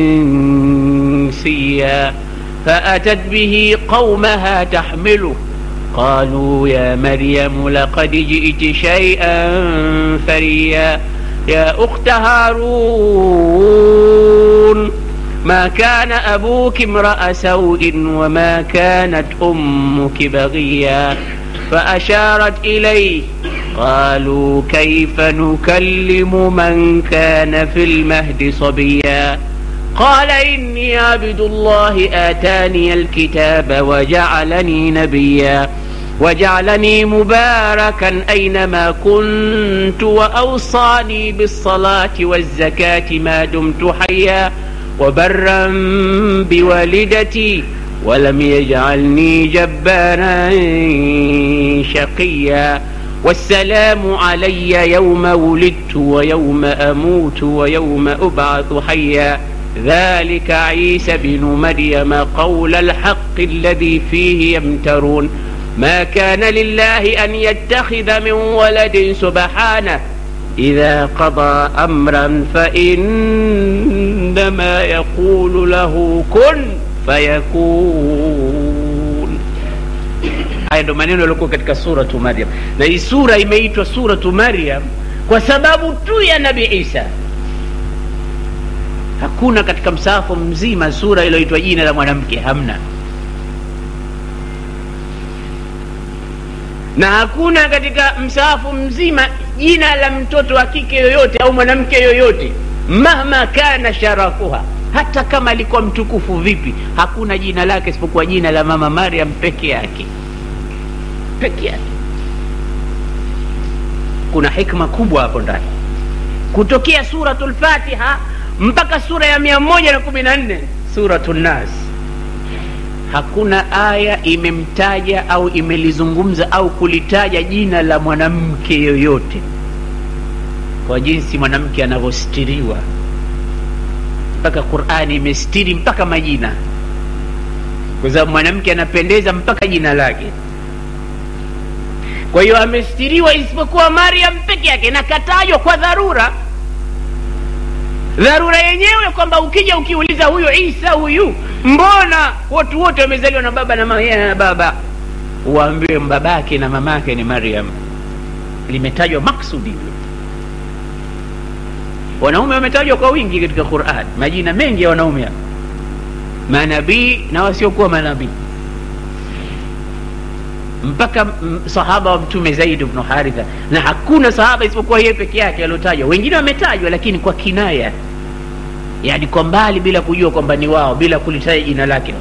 إنسيا فأتت به قومها تحمله قالوا يا مريم لقد جئت شيئا فريا يا أخت هارون ما كان أبوك امرأ سوء وما كانت أمك بغيا فأشارت إليه قالوا كيف نكلم من كان في المهد صبيا قال إني عبد الله آتاني الكتاب وجعلني نبيا وجعلني مباركا أينما كنت وأوصاني بالصلاة والزكاة ما دمت حيا وبرا بوالدتي ولم يجعلني جبارا شقيا والسلام علي يوم ولدت ويوم أموت ويوم أبعث حيا ذلك عيسى بن مريم قول الحق الذي فيه يمترون ما كان لله أن يتخذ من ولد سبحانه إذا قضى أمرا فإنما يقول له كن fayakun haya ndo maneno yaliokuwa katika suratu maryam na hii sura imeitwa suratu maryam kwa sababu tu ya nabi isa hakuna katika msahafu mzima sura iliyoitwa jina la mwanamke hamna na hakuna katika msahafu mzima jina la mtoto wa kike yoyote au mwanamke yoyote mahma kana sharafuha hata kama alikuwa mtukufu vipi hakuna jina lake isipokuwa jina la mama mariam peke yake peke yake kuna hikma kubwa hapo ndani kutokea suratu lfatiha mpaka sura ya mia moja na kumi na nne suratu nnas hakuna aya imemtaja au imelizungumza au kulitaja jina la mwanamke yoyote kwa jinsi mwanamke anavyostiriwa mpaka qurani imestiri mpaka majina kwa sababu mwanamke anapendeza mpaka jina lake kwa hiyo amestiriwa isipokuwa mariam peke yake na katajwa kwa dharura dharura yenyewe kwamba ukija ukiuliza huyu isa huyu mbona watu wote wamezaliwa na baba na mama na baba uambiwe babake na mamake ni mariam limetajwa maksudi wanaume wametajwa kwa wingi katika quran majina mengi ya wanaume manabii na wasiokuwa manabii mpaka sahaba wa mtume zaidi bnu haritha na hakuna sahaba isipokuwa yeye peke yake aliotajwa wengine wametajwa lakini kwa kinaya yani kwa mbali bila kujua kwamba ni wao bila kulitaja jina lake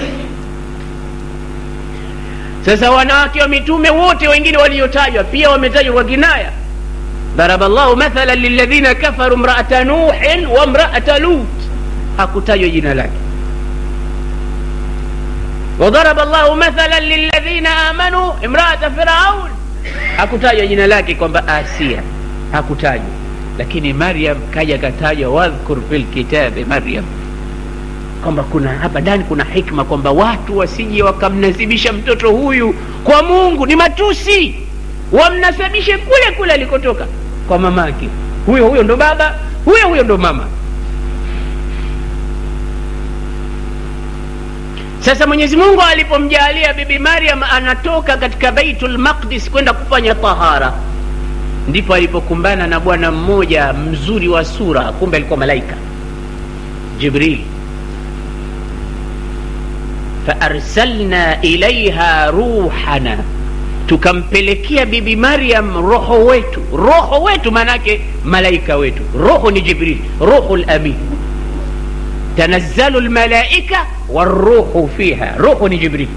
sasa wanawake wa mitume wote wengine waliotajwa pia wametajwa kwa kinaya ضرب الله مثلا للذين كفروا امرأة نوح وامرأة لوط hakutajwa jina lake وضرب الله مثلا للذين آمنوا امرأة فرعون hakutajwa jina lake kwamba Asia hakutajwa lakini Maryam kaja katajwa wadhkur fil kitabi Maryam kwamba kuna hapa ndani kuna hikma kwamba watu wasije wakamnasibisha mtoto huyu kwa Mungu ni matusi wamnasibishe kule kule alikotoka kwa mamake huyo huyo ndo baba huyo huyo ndo mama sasa mwenyezi mungu alipomjalia bibi maryam anatoka katika baitul maqdis kwenda kufanya tahara ndipo alipokumbana na bwana mmoja mzuri wa sura kumbe alikuwa malaika jibril faarsalna ilaiha ruhana tukampelekea bibi maryam roho wetu roho wetu maanake malaika wetu roho ni jibril ruhu lamin tanazzalu lmalaika waruhu fiha ruhu ni jibril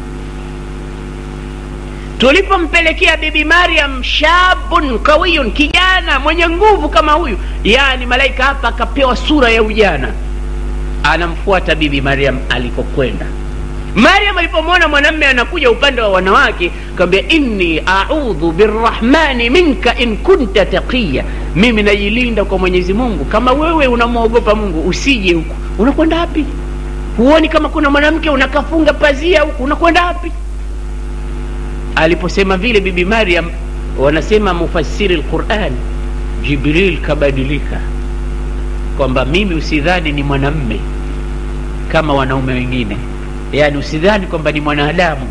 tulipompelekea bibi maryam shabun qawiyun kijana mwenye nguvu kama huyu yani malaika hapa akapewa sura ya ujana anamfuata bibi maryam alikokwenda maryam alipomwona mwanamme anakuja upande wa wanawake kawambia inni audhu birrahmani minka in kunta taqiya mimi najilinda kwa mwenyezi mungu kama wewe unamwogopa mungu usije huku unakwenda wapi huoni kama kuna mwanamke unakafunga pazia huku unakwenda wapi aliposema vile bibi maryam wanasema mufassiri lquran jibril kabadilika kwamba mimi usidhani ni mwanamme kama wanaume wengine yani usidhani kwamba ni mwanadamu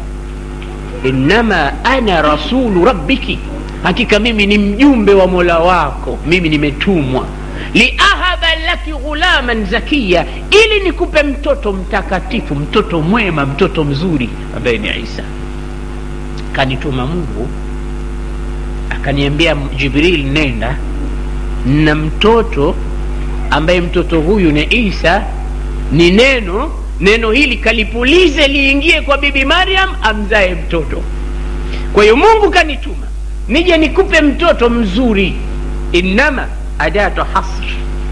innama ana rasulu rabbiki hakika mimi ni mjumbe wa mola wako mimi nimetumwa liahaba laki ghulaman zakiya ili nikupe mtoto mtakatifu mtoto mwema mtoto mzuri ambaye ni isa kanituma mungu akaniambia jibril nenda na mtoto ambaye mtoto huyu ni isa ni neno neno hili kalipulize liingie kwa bibi maryam amzae mtoto kwa hiyo mungu kanituma nije nikupe mtoto mzuri innama adatu hasr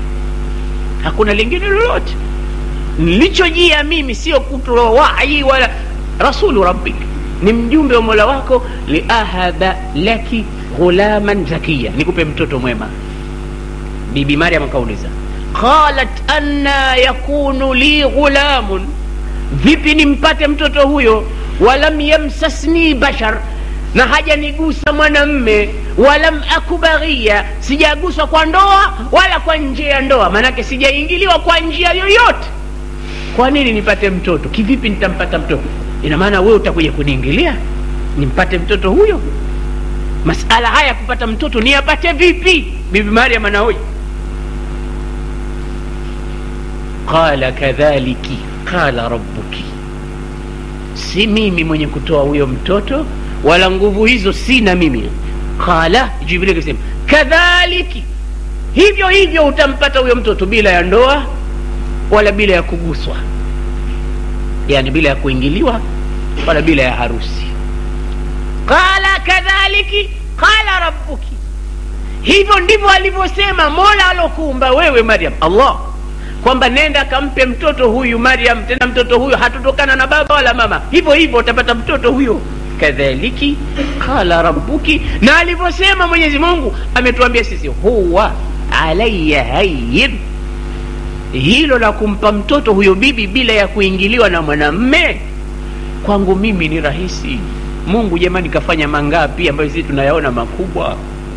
hakuna lingine lolote nilichojia mimi sio kutoa wahi wala rasulu rabbik ni mjumbe wa mola wako liahaba laki ghulaman zakiya nikupe mtoto mwema bibi maryam akauliza qalat anna yakunu li ghulamun vipi nimpate mtoto huyo walam yamsasni bashar na hajanigusa mwanamme walam aku baghia sijaguswa kwa ndoa wala kwa njia ya ndoa maanake sijaingiliwa kwa njia yoyote kwa nini nipate mtoto kivipi nitampata mtoto ina maana wewe utakuja kuniingilia nimpate mtoto huyo masala haya kupata mtoto niyapate vipi bibi mariam anahoja qala kadhaliki qala rabbuki si mimi mwenye kutoa huyo mtoto wala nguvu hizo sina mimi qala jibril akasema kadhaliki hivyo hivyo utampata huyo mtoto bila ya ndoa wala bila ya kuguswa yani bila ya kuingiliwa wala bila ya harusi qala kadhaliki qala rabbuki hivyo ndivyo alivyosema mola alokuumba wewe maryam allah kwamba nenda kampe mtoto huyu maryam tena mtoto huyu hatutokana na baba wala mama hivyo hivyo utapata mtoto huyo kadhaliki qala rabbuki na alivyosema mwenyezi mungu ametuambia sisi huwa alaya hayyin hilo la kumpa mtoto huyo bibi bila ya kuingiliwa na mwanamme kwangu mimi ni rahisi mungu jamani kafanya mangapi ambayo sisi tunayaona makubwa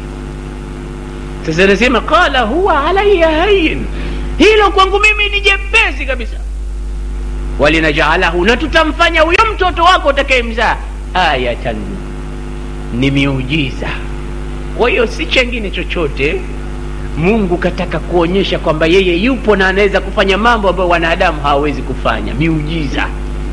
sasa nasema qala huwa alaya hayin hilo kwangu mimi ni jepesi kabisa walinajalahu na tutamfanya huyo mtoto wako utakayemzaa ayatan ni miujiza kwa hiyo si chengine chochote mungu kataka kuonyesha kwamba yeye yupo na anaweza kufanya mambo ambayo wanadamu hawawezi kufanya miujiza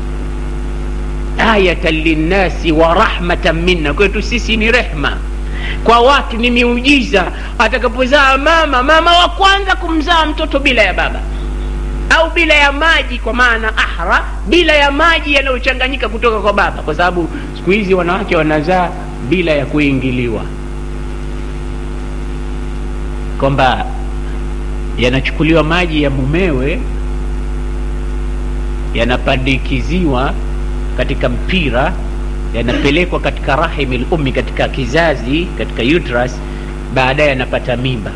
ayatan linnasi wa rahmatan minna kwetu sisi ni rehma kwa watu ni miujiza atakapozaa mama mama wa kwanza kumzaa mtoto bila ya baba au bila ya maji kwa maana ahra bila ya maji yanayochanganyika kutoka kwa baba kwa sababu siku hizi wanawake wanazaa bila ya kuingiliwa kwamba yanachukuliwa maji ya mumewe yanapandikiziwa katika mpira yanapelekwa katika rahimi lummi katika kizazi katika uterus baadaye anapata mimba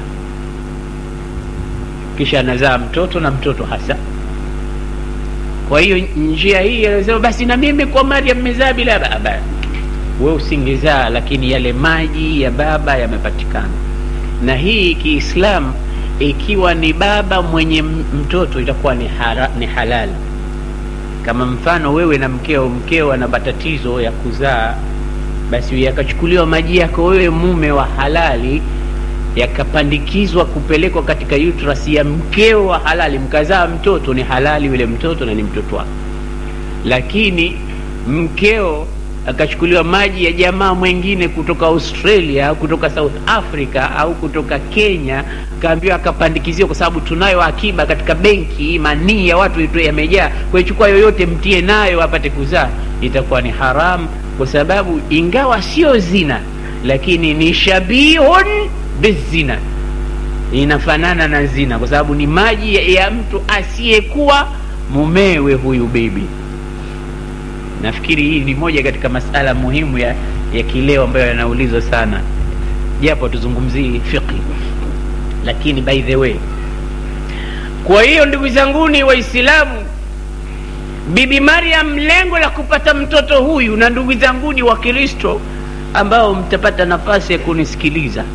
kisha anazaa mtoto na mtoto hasa kwa hiyo njia hii anasema basi na mimi kwa maria mmezaa bila baba we usingezaa lakini yale maji ya baba yamepatikana na hii kiislamu ikiwa ni baba mwenye mtoto itakuwa ni, hara, ni halali kama mfano wewe na mkeo mkeo ana matatizo ya kuzaa basi yakachukuliwa maji yako wewe mume wa halali yakapandikizwa kupelekwa katika uterus ya mkeo wa halali mkazaa mtoto ni halali yule mtoto na ni mtoto wako lakini mkeo akachukuliwa maji ya jamaa mwengine kutoka australia au kutoka south africa au kutoka kenya kaambiwa akapandikiziwa kwa sababu tunayo akiba katika benki manii ya watu yamejaa kwaichukua yoyote mtie nayo apate kuzaa itakuwa ni haramu kwa sababu ingawa sio zina lakini ni shabihun bizina inafanana na zina kwa sababu ni maji ya, ya mtu asiyekuwa mumewe huyu bibi nafikiri hii ni moja katika masala muhimu ya, ya kileo ambayo yanaulizwa sana japo tuzungumzii fiqhi lakini by the way kwa hiyo ndugu zanguni waislamu bibi mariam lengo la kupata mtoto huyu na ndugu zanguni wa kristo ambao mtapata nafasi ya kunisikiliza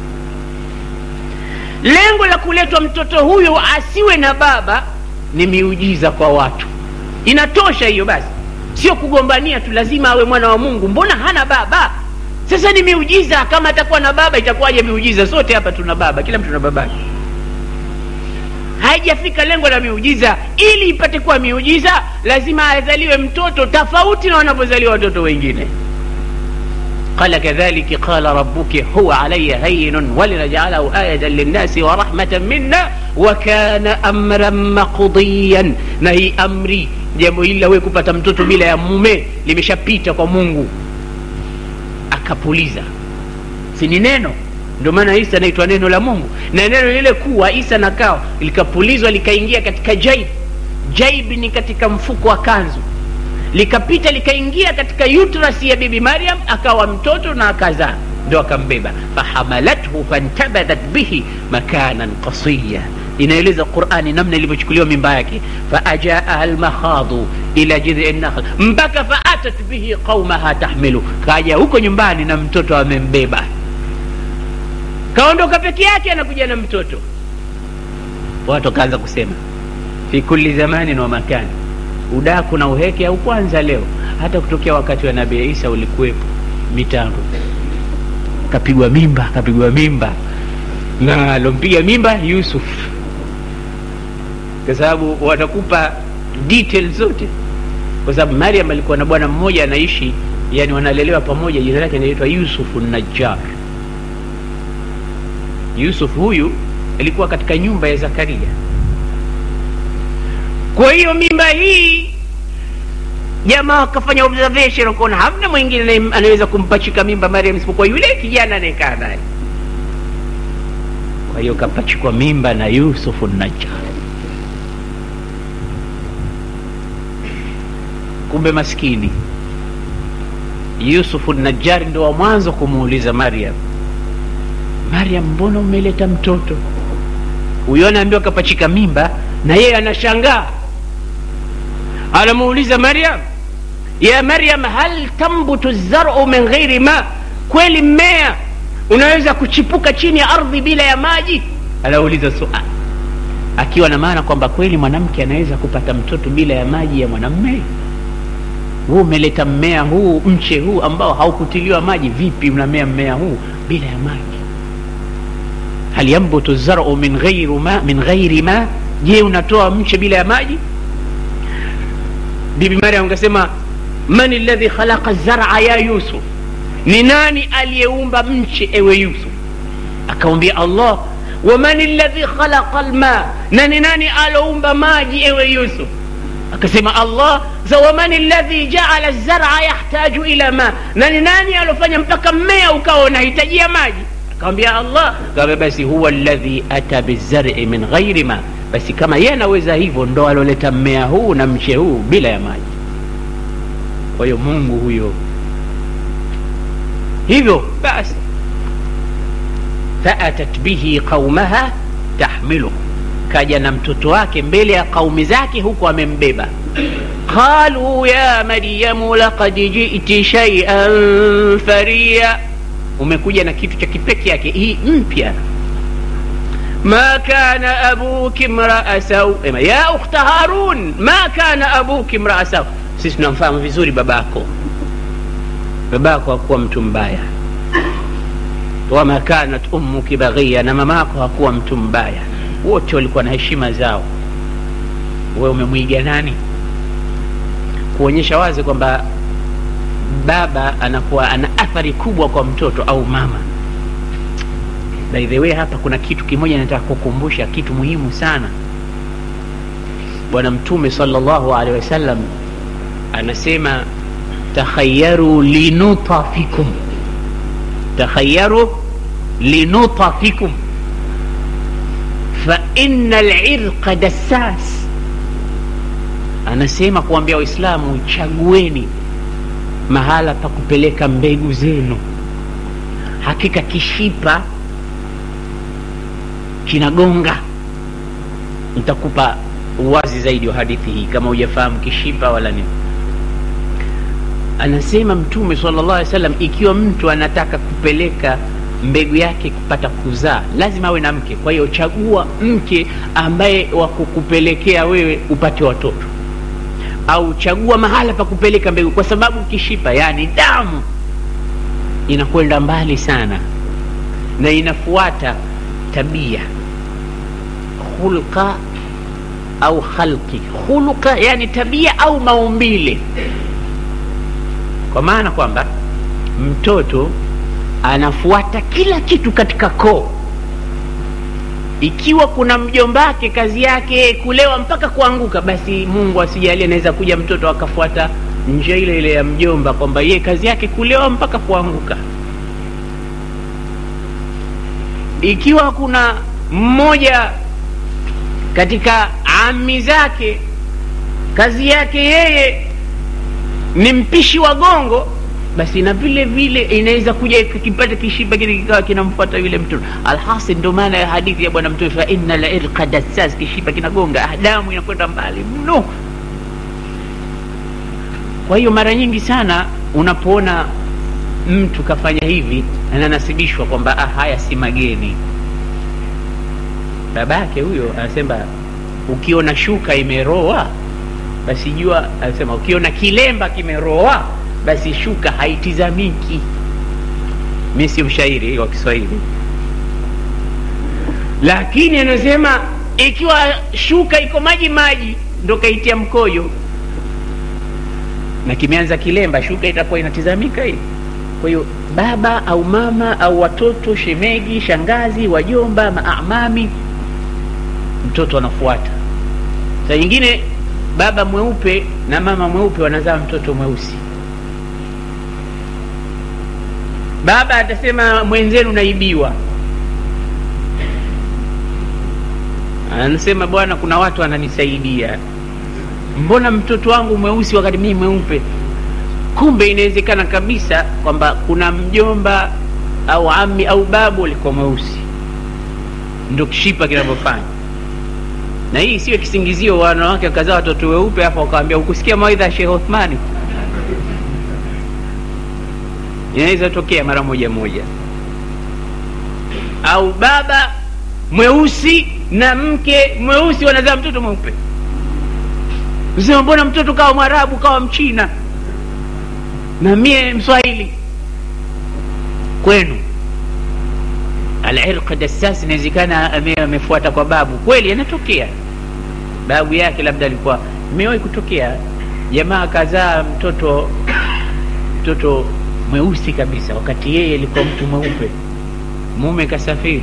lengo la kuletwa mtoto huyo asiwe na baba ni miujiza kwa watu inatosha hiyo basi sio kugombania tu lazima awe mwana wa mungu mbona hana baba sasa ni miujiza kama atakuwa na baba itakuwaje miujiza sote hapa tuna baba kila mtu na babake haijafika lengo la miujiza ili ipate kuwa miujiza lazima azaliwe mtoto tofauti na wanavyozaliwa watoto wengine قال كذلك قال ربك هو علي هين ولنجعله آية للناس ورحمة منا وكان أمرا مقضيا نهي أمري jambo hili lawe kupata mtoto bila ya mume limeshapita kwa mungu akapuliza si ni neno ndio maana isa anaitwa neno la mungu na neno lile kuwa isa na kawa likapulizwa likaingia katika jaib jaib ni katika mfuko wa kanzu likapita likaingia katika uterus ya bibi mariam akawa mtoto na akazaa ndo akambeba fahamalathu fantabadat bihi makanan qasiya inaeleza qurani namna ilivyochukuliwa mimba yake faajaaha lmakhadhu ila jidhi nakhl mpaka faatat bihi qaumaha tahmilu kaja huko nyumbani na mtoto amembeba kaondoka peke yake anakuja na mtoto watu wakaanza kusema fi kulli zamanin wa makani udaku na uheke au kwanza leo hata kutokea wakati wa nabii isa ulikuwepo mitango kapigwa mimba kapigwa mimba na alompiga mimba yusuf kwa sababu watakupa details zote kwa sababu mariam alikuwa na bwana mmoja anaishi yani wanalelewa pamoja jina lake anaitwa yusufu najjar yusuf huyu alikuwa katika nyumba ya zakaria kwa hiyo mimba hii jamaa wakafanya observation wakaona hamna mwingine anaweza kumpachika mimba mariam isipokuwa yule kijana anayekaa naye kwa hiyo kapachikwa mimba na yusufu najjar kumbe maskini yusufu najari ndo wa mwanzo kumuuliza mariam mariam mbona umeleta mtoto huyo anaambiwa kapachika mimba na yeye anashangaa anamuuliza mariam ya mariam hal tambutu zaru min ghairi ma kweli mmea unaweza kuchipuka chini ya ardhi bila ya maji anauliza suali akiwa na maana kwamba kweli mwanamke anaweza kupata mtoto bila ya maji ya mwanamme huu umeleta mmea huu mche huu ambao haukutiliwa maji vipi unamea mmea huu bila ya maji hal yambutu zaru min ghairi ma, min ghairi ma je unatoa mche bila ya maji bibi mariam akasema man ladhi khalaqa zara ya yusuf ni nani aliyeumba mche ewe yusuf akamwambia allah waman ladhi khalaqa lma na ni nani aloumba maji ewe yusuf akasema allah waman ladhi jaala zara yahtaju ila ma na ni nani alofanya mpaka mmea ukawa unahitajia maji akamwambia allah kaambia basi huwa ladhi ata bizari min ghairi ma basi kama yeye anaweza hivyo ndo aloleta mmea huu na mche huu bila ya maji kwa hiyo mungu huyo hivyo basi faatat bihi qaumaha tahmiluhu kaja na mtoto wake mbele ya kaumi zake huku amembeba qalu ya maryamu laqad jiti shaian faria umekuja na kitu cha kipeke yake hii mpya ma kana abuki mraa sau ya ukhta harun ma kana abuki mraa sau sisi tunamfahamu vizuri babako babako hakuwa mtu mbaya wama kanat ummuki baghia na mamako hakuwa mtu mbaya wote walikuwa na heshima zao we umemwiga nani kuonyesha wazi kwamba baba anakuwa ana athari kubwa kwa mtoto au mama by the way hapa kuna kitu kimoja nataka kukumbusha kitu muhimu sana bwana mtume salllahu alehi wasallam anasema takhayaru linutafikum takhayaru linutafikum faina lirqa dassas anasema kuambia waislamu chagueni mahala pa kupeleka mbegu zenu hakika kishipa kinagonga nitakupa uwazi zaidi wa hadithi hii kama hujafahamu kishipa wala nini anasema mtume sala llah alih salam ikiwa mtu anataka kupeleka mbegu yake kupata kuzaa lazima awe na mke kwa hiyo chagua mke ambaye wa kukupelekea wewe upate watoto au chagua mahala pa kupeleka mbegu kwa sababu kishipa yani damu inakwenda mbali sana na inafuata tabia hulka au khalqi hulka yani tabia au maumbile kwa maana kwamba mtoto anafuata kila kitu katika koo ikiwa kuna mjombake kazi yake kulewa mpaka kuanguka basi mungu asijalie anaweza kuja mtoto akafuata njia ile ile ya mjomba kwamba ye kazi yake kulewa mpaka kuanguka ikiwa kuna mmoja katika ami zake kazi yake yeye ni mpishi wa gongo basi na vile vile inaweza kuja kipata kishiba kile kikawa kinamfuata yule mtoto alhasil ndio maana ya hadithi ya bwana mtume fa inna lirqa dassas kishiba kinagonga damu inakwenda mbali mno kwa hiyo mara nyingi sana unapoona mtu kafanya hivi ananasibishwa kwamba ah, haya si mageni babake huyo anasema ukiona shuka imeroa basi jua anasema ukiona kilemba kimeroa basi shuka haitizamiki mi si mshairi wa kiswahili lakini anasema ikiwa shuka iko maji maji ndo kaitia mkojo na kimeanza kilemba shuka itakuwa inatizamika hii kwa hiyo baba au mama au watoto shemegi shangazi wajomba maamami mtoto anafuata saa nyingine baba mweupe na mama mweupe wanazaa mtoto mweusi baba atasema mwenzenu naibiwa anasema bwana kuna watu wananisaidia mbona mtoto wangu mweusi wakati mii mweupe kumbe inawezekana kabisa kwamba kuna mjomba au ami au babu alikuwa mweusi ndo kishipa kinavyofanya na hii siwe kisingizio wanawake wakazaa watoto weupe hapo wakawambia ukusikia mawaidha ya shekh othmani inaweza tokea mara moja moja au baba mweusi na mke mweusi wanazaa mtoto mweupe sema mbona mtoto kawa mwarabu kawa mchina na mie mswahili kwenu alirq dassas inawezekana amefuata kwa babu kweli anatokea babu yake labda alikuwa imewahi kutokea jamaa kazaa mtoto mtoto mweusi kabisa wakati yeye alikuwa mtu mweupe mume kasafiri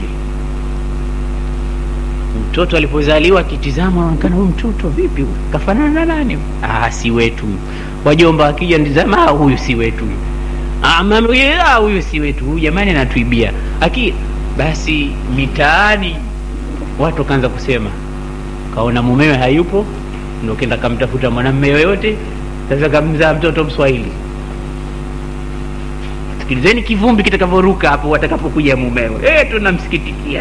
mtoto alipozaliwa akitizama anaonekana huyu mtoto vipi huyu? kafanana na nani ah, si wetu huyu wajomba wakija nitizama ah, huyu si wetu huyu ah, mama huyu ah, huyu si wetu huyu jamani anatuibia aki basi mitaani watu wakaanza kusema kaona mumewe hayupo ndo kenda kamtafuta mwanamme yoyote sasa kamzaa mtoto mswahili sikilizeni kivumbi kitakavyoruka hapo watakapokuja mumewe e, tunamsikitikia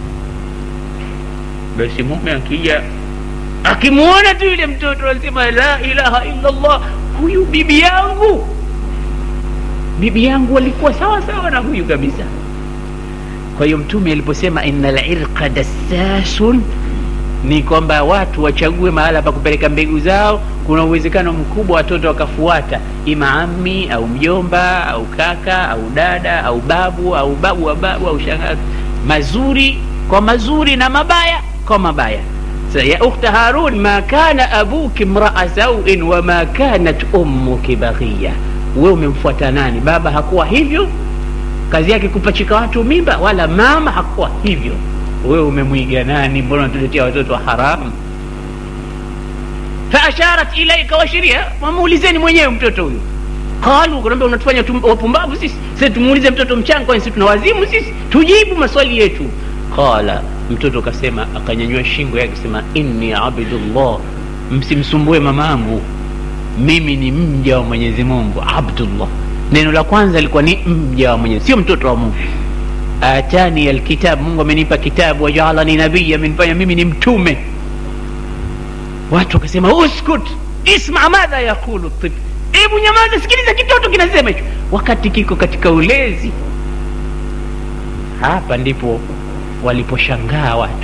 basi mume akija akimwona tu yule mtoto anasema la ilaha illallah huyu bibi yangu bibi yangu walikuwa sawa sawa na huyu kabisa kwa hiyo mtume aliposema ina lirqa dassasun ni kwamba watu wachague mahala pa kupeleka mbegu zao kuna uwezekano mkubwa watoto wakafuata ima ami au mjomba au kaka au dada au babu au babu wa babu au shangazi mazuri kwa mazuri na mabaya kwa mabaya ya ukhta harun ma kana abuki mraa sauin wama kanat ummuki baghiya we umemfuata nani baba hakuwa hivyo kazi yake kupachika watu mimba wala mama hakuwa hivyo wewe umemwiga nani mbona unatuletea watoto wa haramu faasharat ilaika washiria wamuulizeni mwenyewe mtoto huyu qalu kanaambia unatufanya wapumbavu sisi sisi tumuulize mtoto mchanga kwani sisi tuna wazimu sisi tujibu maswali yetu qala mtoto kasema akanyanyua shingo yake sema inni abdullah msimsumbue mamangu mimi ni mja wa mwenyezi mungu abdullah neno la kwanza lilikuwa ni mja wa mwenyezi sio mtoto wa mungu atani alkitab mungu amenipa kitabu wajaalani nabiya amenifanya mimi ni mtume watu wakasema uskut isma madha yaqulu tif hebu nyamaza sikiliza kitoto kinasema hicho wakati kiko katika ulezi hapa ndipo waliposhangaa watu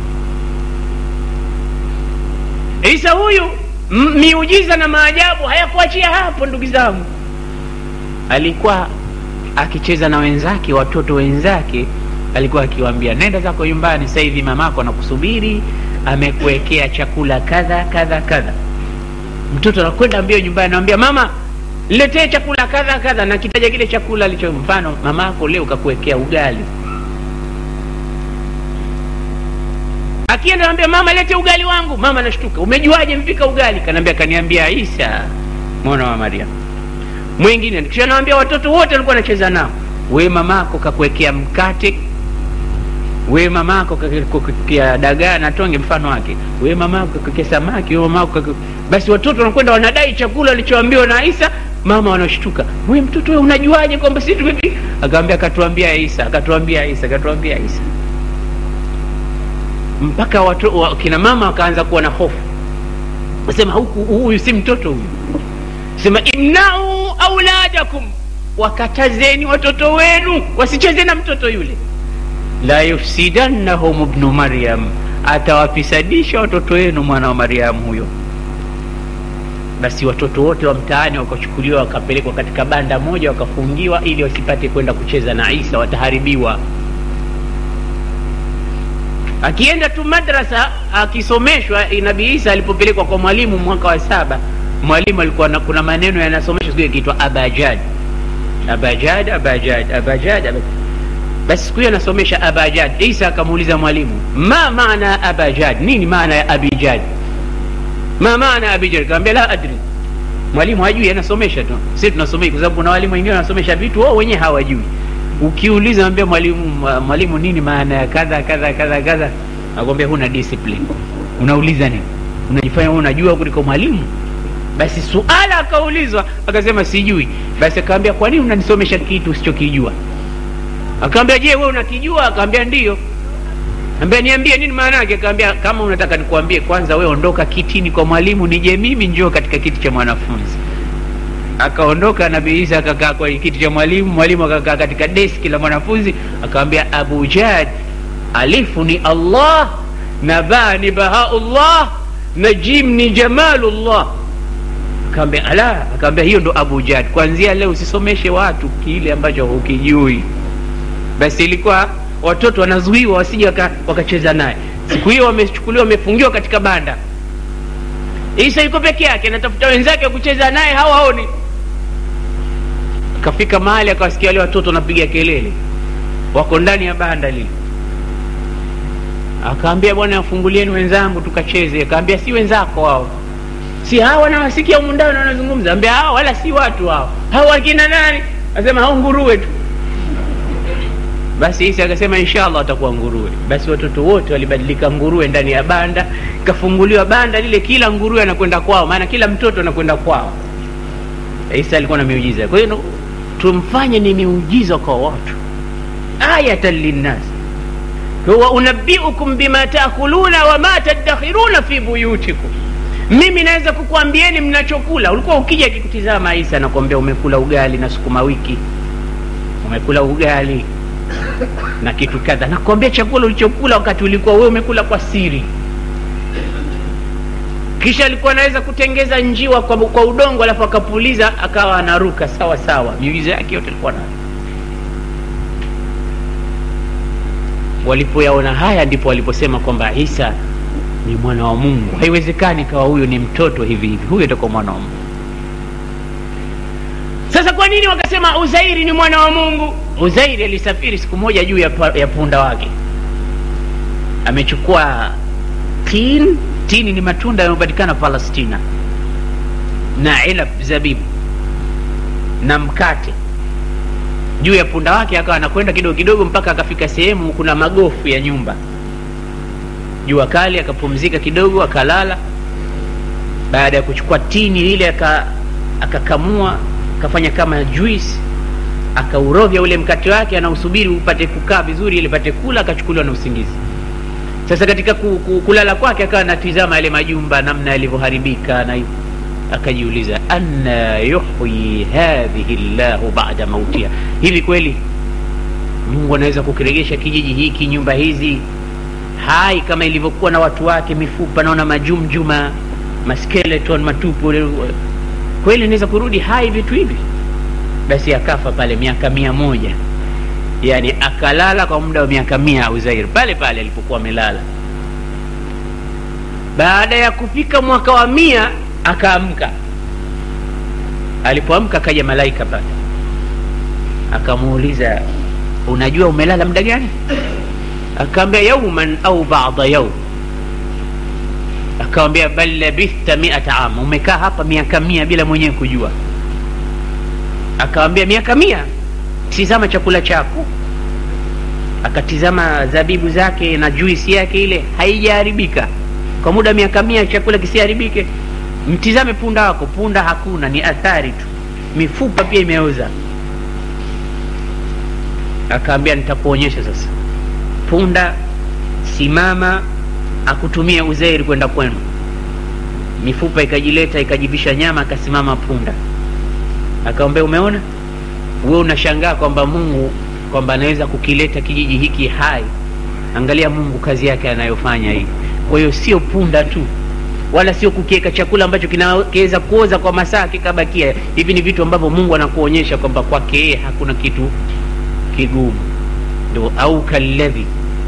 isa huyu miujiza na maajabu hayakuachia hapo ndugu zangu alikuwa akicheza na wenzake watoto wenzake alikuwa akiwaambia nenda zako nyumbani sasa hivi mamako anakusubiri amekuwekea chakula kadha kadha kadha mtoto anakwenda mbio nyumbani anamwambia mama letee chakula kadha kadha na kitaja kile chakula alicho mfano mamako leo kakuwekea ugali akienda anambia mama lete ugali wangu mama anashtuka umejuaje mpika ugali kanaambia kaniambia isa mwana wa mariam mwingine kisha nawambia watoto wote walikuwa wanacheza nao we mamako kakuwekea mkate we mamako kakuwekea dagaa na tonge mfano wake we mamako kakuwekea samaki we mamako kaku... basi watoto wanakwenda wanadai chakula walichoambiwa na isa mama wanashtuka we mtoto we unajuaje kwamba si tumepi akawambia akatuambia isa akatuambia isa akatuambia isa mpaka watu, wa, kina mama wakaanza kuwa na hofu wasema huku huyu si mtoto huyu sema imnau auladakum wakatazeni watoto wenu wasicheze na mtoto yule la yufsidannahum bnu maryam atawafisadisha watoto wenu mwana wa maryamu huyo basi watoto wote wa mtaani wakachukuliwa wakapelekwa katika banda moja wakafungiwa ili wasipate kwenda kucheza na isa wataharibiwa akienda tu madrasa akisomeshwa nabii isa alipopelekwa kwa mwalimu mwaka wa saba mwalimu alikuwa na, kuna maneno yanasomeshwa siku yakiitwa abajad abajad abajad abajad abajad basi siku hiyo anasomesha abajad isa akamuuliza mwalimu ma maana abajad nini maana ya abijad ma maana abijad kaambia la adri mwalimu hajui anasomesha tu si tunasomei kwa sababu kuna walimu wengine wanasomesha vitu wao wenyewe hawajui ukiuliza ambia mwalimu mwalimu nini maana ya kadha kadha kadha kadha akwambia huna discipline unauliza nini unajifanya wewe unajua kuliko mwalimu basi suala akaulizwa akasema sijui basi akaambia kwa nini unanisomesha kitu usichokijua akaambia je wewe unakijua akaambia ndio ambia niambie nini maana yake akaambia kama unataka nikuambie kwanza wewe ondoka kitini kwa mwalimu nije mimi njoo katika kiti cha mwanafunzi akaondoka nabii isa akakaa kwa kiti cha mwalimu mwalimu akakaa katika deski la mwanafunzi akawambia abu jad alifu ni allah na baa ni bahaullah na jim ni jamalullah akaambia ala akaambia hiyo ndo abu jad kwanzia leo usisomeshe watu kile ambacho hukijui basi ilikuwa watoto wanazuiwa wasije waka, wakacheza naye siku hiyo wamechukuliwa wamefungiwa katika banda isa yuko peke yake anatafuta wenzake kucheza naye hawaoni kafika mahali akawasikia wale watoto wanapiga kelele wako ndani ya banda lile akaambia bwana afungulieni wenzangu tukacheze akaambia si wenzako hao si hawa nawasikia humu ndani wanazungumza ambia hawa wala si watu hao hawa wakina nani asema hao nguruwe tu basi isa akasema inshallah watakuwa nguruwe basi watoto wote walibadilika nguruwe ndani ya banda ikafunguliwa banda lile kila nguruwe anakwenda kwao maana kila mtoto anakwenda kwao isa alikuwa na miujiza kwa hiyo tumfanye ni miujiza kwa watu ayatan linnas wa unabiukum bima taakuluna wama tadakhiruna fi buyutikum mimi naweza kukuambieni mnachokula ulikuwa ukija akikutizama isa nakwambia umekula ugali na sukuma wiki umekula ugali na kitu kadha nakwambia chakula ulichokula wakati ulikuwa wewe umekula kwa siri kisha alikuwa anaweza kutengeza njiwa kwa, kwa udongo alafu akapuliza akawa anaruka sawa sawa miujiza yake yote alikuwa nayo walipoyaona haya ndipo waliposema kwamba isa ni mwana wa mungu haiwezekani kawa huyu ni mtoto hivi hivi huyu atakuwa mwana wa mungu sasa kwa nini wakasema uzairi ni mwana wa mungu uzairi alisafiri siku moja juu ya, ya punda wake amechukua tin tini ni matunda yanayopatikana palestina na ilab zabibu na mkate juu ya punda wake akawa anakwenda kidogo kidogo mpaka akafika sehemu kuna magofu ya nyumba jua kali akapumzika kidogo akalala baada ya kuchukua tini lile akakamua akafanya kama juice akaurovya ule mkate wake anausubiri upate kukaa vizuri ili pate kula akachukuliwa na usingizi sasa katika ku, ku, kulala kwake akawa anatizama yale majumba namna yalivyoharibika na akajiuliza anna yuhyi hadhihi llahu bada mautiha hivi kweli mungu anaweza kukiregesha kijiji hiki nyumba hizi hai kama ilivyokuwa na watu wake mifupa naona majumjuma maskeleton matupu kweli inaweza kurudi hai vitu hivi basi akafa pale miaka mia moja yani akalala kwa muda wa miaka mia uzair pale pale alipokuwa amelala baada ya kufika mwaka wa mia akaamka alipoamka akaja malaika pale akamuuliza unajua umelala muda gani akaambia yauman au bada yaum akawambia bal labithta miata ama umekaa hapa miaka mia bila mwenyewe kujua akawambia miaka mia tizama chakula chako akatizama zabibu zake na juisi yake ile haijaharibika kwa muda miaka mia chakula kisiharibike mtizame punda wako punda hakuna ni athari tu mifupa pia imeoza akaambia nitakuonyesha sasa punda simama akutumia uzairi kwenda kwenu mifupa ikajileta ikajivisha nyama akasimama punda akawambia umeona we unashangaa kwamba mungu kwamba anaweza kukileta kijiji hiki hai angalia mungu kazi yake anayofanya hii kwa hiyo sio punda tu wala sio kukiweka chakula ambacho kinaweza kuoza kwa masaa kikabakia hivi ni vitu ambavyo mungu anakuonyesha kwamba kwake yeye hakuna kitu kigumu ndo au kalladhi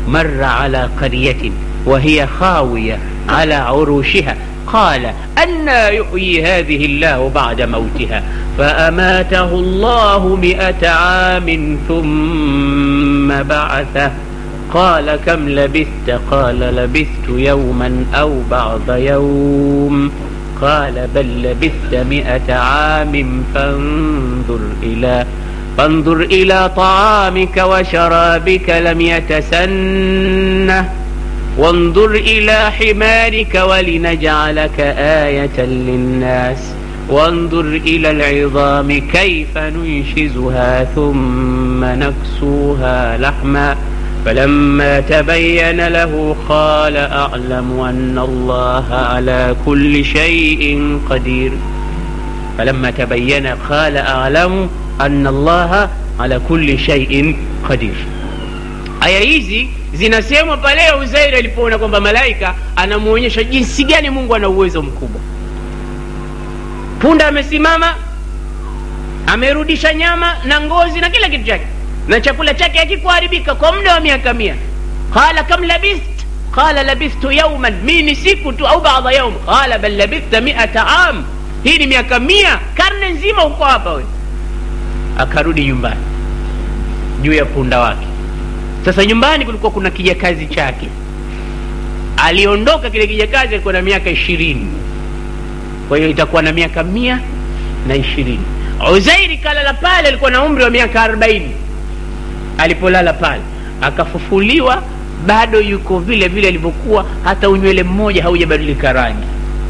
مر على قرية وهي خاوية على عروشها قال أنا يحيي هذه الله بعد موتها فأماته الله مئة عام ثم بعثه قال كم لبثت قال لبثت يوما أو بعض يوم قال بل لبثت مئة عام فانظر إلى فانظر إلى طعامك وشرابك لم يتسنه وانظر إلى حمارك ولنجعلك آية للناس وانظر إلى العظام كيف ننشزها ثم نكسوها لحما فلما تبين له قال أعلم أن الله على كل شيء قدير فلما تبين قال أعلم أن الله ala kulli shay'in qadir. Aya hizi zinasemwa pale Uzairi alipoona kwamba malaika anamuonyesha jinsi gani Mungu ana uwezo mkubwa. Punda amesimama, amerudisha nyama na ngozi na kila kitu chake, na chakula chake hakikuharibika kwa muda wa miaka mia. Qala kam labist qala labistu yauman, mi ni siku tu au baadha yaum. Qala bal labista miata am, hii ni miaka mia, karne nzima uko hapa wewe. Akarudi nyumbani juu ya punda wake. Sasa nyumbani kulikuwa kuna kijakazi chake, aliondoka kile kijakazi alikuwa na miaka ishirini, kwa hiyo itakuwa na miaka mia na ishirini. Uzairi kalala pale, alikuwa na umri wa miaka arobaini alipolala pale, akafufuliwa bado yuko vile vile alivyokuwa, hata unywele mmoja haujabadilika rangi.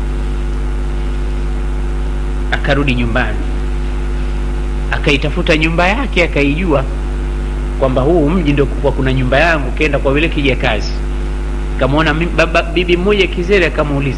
Akarudi nyumbani, akaitafuta nyumba yake, akaijua kwamba huu mji ndio kuwa kuna nyumba yangu. Kenda kwa vile kijakazi, kamwona baba bibi mmoja kizere, akamuuliza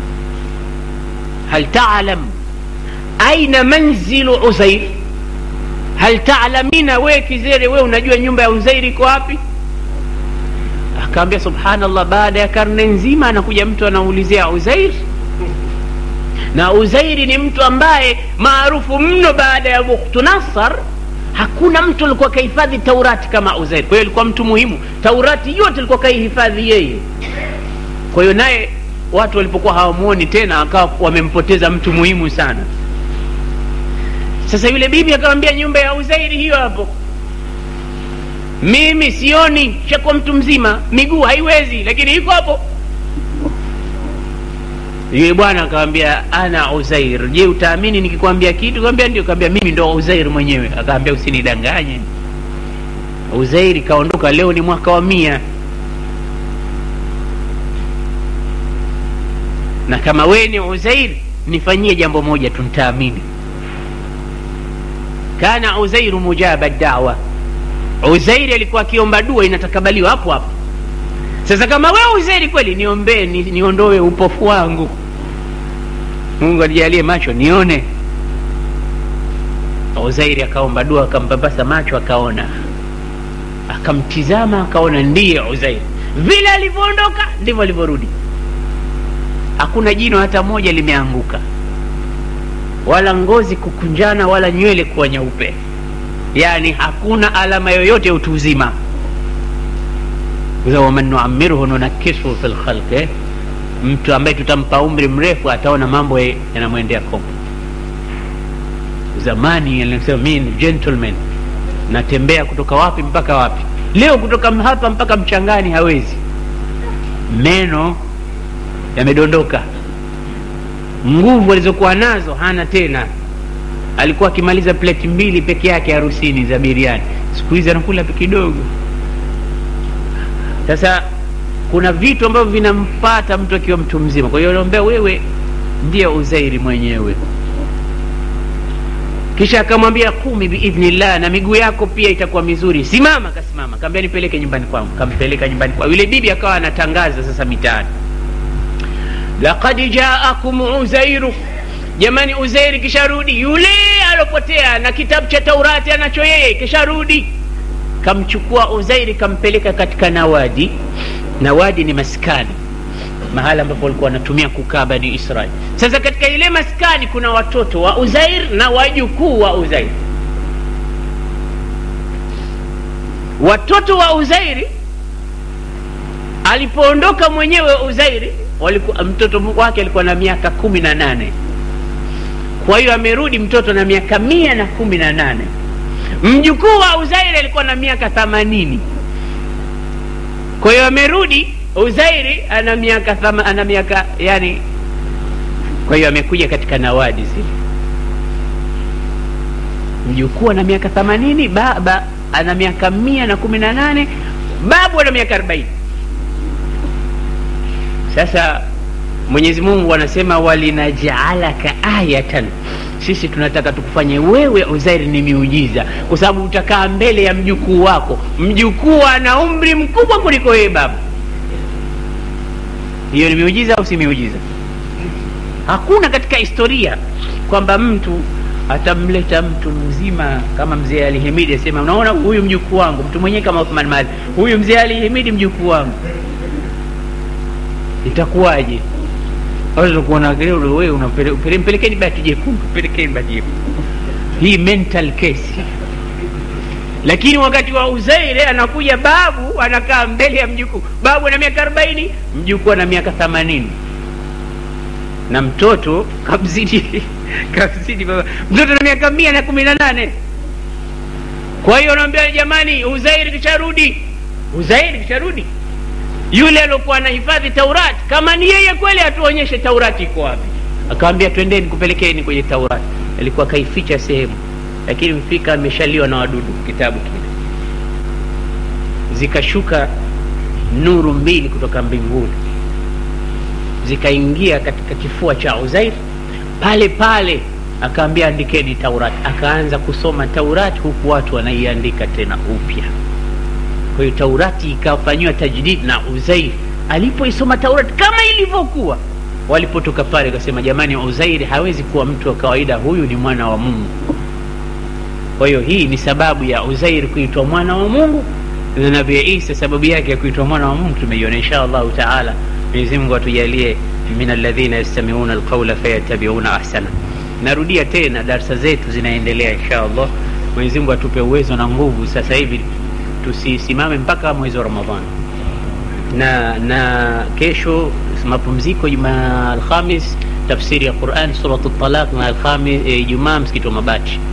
hal taalam aina manzilu Uzair, hal taalamina, we kizere, we unajua nyumba ya Uzairi iko wapi? Akaambia subhanallah, baada ya karne nzima anakuja mtu anaulizia Uzair, na Uzairi ni mtu ambaye maarufu mno baada ya Bukhtu Nasar. Hakuna mtu alikuwa kahifadhi Taurati kama Uzairi. Kwa hiyo alikuwa mtu muhimu, Taurati yote alikuwa kaihifadhi yeye. Kwa hiyo naye watu walipokuwa hawamuoni tena, akawa wamempoteza mtu muhimu sana. Sasa yule bibi akamwambia, nyumba ya Uzairi hiyo hapo mimi sioni, shakuwa mtu mzima, miguu haiwezi, lakini iko hapo. Yule bwana akamwambia ana Uzair, je, utaamini nikikwambia kitu? Kaambia ndio. Kaambia mimi ndo Uzair mwenyewe. Akaambia usinidanganye. Uzairi kaondoka, leo ni mwaka wa mia, na kama wewe ni Uzair nifanyie jambo moja tu, nitaamini. Kana Uzairu mujaba dawa Uzairi alikuwa akiomba dua inatakabaliwa hapo hapo. Sasa kama wewe Uzairi kweli, niombee ni, niondoe upofu wangu, Mungu anijalie macho nione. Uzairi akaomba dua, akampapasa macho, akaona, akamtizama, akaona ndiye Uzairi. Vile alivyoondoka ndivyo alivyorudi, hakuna jino hata moja limeanguka, wala ngozi kukunjana, wala nywele kuwa nyeupe Yani hakuna alama yoyote ya utu uzima. waman nuamirhu nunakisuhu fi lkhalqi, mtu ambaye tutampa umri mrefu ataona mambo yanamwendea kombo. Zamani alisema mimi ni gentleman, natembea kutoka wapi mpaka wapi. Leo kutoka hapa mpaka mchangani hawezi, meno yamedondoka, nguvu alizokuwa nazo hana tena alikuwa akimaliza pleti mbili peke yake harusini za biriani, siku hizi anakula kidogo. Sasa kuna vitu ambavyo vinampata mtu akiwa mtu mzima. Kwa hiyo naombea wewe ndiye Uzairi mwenyewe. Kisha akamwambia kumi biidhnillah, na miguu yako pia itakuwa mizuri, simama. Akasimama, kaambia nipeleke nyumbani kwangu. Kampeleka nyumbani kwao. Yule bibi akawa anatangaza sasa mitaani, laqad jaakum uzairu Jamani, Uzairi kisharudi, yule alopotea na kitabu cha Taurati anacho yeye kisharudi. Kamchukua Uzairi kampeleka katika Nawadi. Nawadi ni maskani, mahala ambapo walikuwa wanatumia kukaa Bani Israeli. Sasa katika ile maskani kuna watoto wa Uzair na wajukuu wa Uzair. Watoto wa Uzairi alipoondoka mwenyewe uzairi walikuwa, mtoto wake alikuwa na miaka kumi na nane kwa hiyo amerudi mtoto na miaka mia na kumi na nane mjukuu wa uzairi alikuwa na miaka themanini kwa hiyo amerudi uzairi ana miaka thama, ana miaka yani kwa hiyo amekuja katika nawadi zile mjukuu ana miaka themanini baba ana miaka mia na kumi na nane babu ana miaka arobaini sasa mwenyezi mungu anasema walinajaalaka ayatan sisi tunataka tukufanye wewe uzairi ni miujiza kwa sababu utakaa mbele ya mjukuu wako mjukuu ana umri mkubwa kuliko wewe baba hiyo ni miujiza au si miujiza hakuna katika historia kwamba mtu atamleta mtu mzima kama mzee alihimidi asema unaona huyu mjukuu wangu mtu mwenyewe kama Uthman Mali huyu mzee alihimidi mjukuu wangu itakuwaje kuona wewe unampelekeni bati jekundu pelekeni bati jekundu hii mental case lakini wakati wa uzaire anakuja babu anakaa mbele ya mjukuu babu ana miaka arobaini mjukuu ana miaka themanini na mtoto kamzidi kamzidi baba mtoto na miaka mia na kumi na nane kwa hiyo naambia jamani uzairi kisharudi uzairi kisharudi yule aliokuwa anahifadhi taurati kama ni yeye kweli atuonyeshe taurati iko wapi akawambia twendeni kupelekeni kwenye taurati alikuwa kaificha sehemu lakini mfika ameshaliwa na wadudu kitabu kile zikashuka nuru mbili kutoka mbinguni zikaingia katika kifua cha uzair pale pale akaambia andikeni taurati akaanza kusoma taurati huku watu wanaiandika tena upya kwa hiyo taurati ikafanyiwa tajdid na uzair alipoisoma taurati kama ilivyokuwa walipotoka pale akasema jamani uzairi hawezi kuwa mtu wa kawaida huyu ni mwana wa mungu kwa hiyo hii ni sababu ya uzairi kuitwa mwana wa mungu na nabii isa sababu yake ya kuitwa mwana wa mungu tumeiona insha allahu taala mwenyezi mungu atujalie min alladhina yastamiuna alqaula fayatabiuna ahsana narudia tena darsa zetu zinaendelea insha allah mwenyezi mungu atupe uwezo na nguvu sasa hivi tusisimame mpaka mwezi wa ramadhani na na kesho mapumziko juma alhamis tafsiri ya quran surat talaq na alhamis ijumaa msikiti wa mabati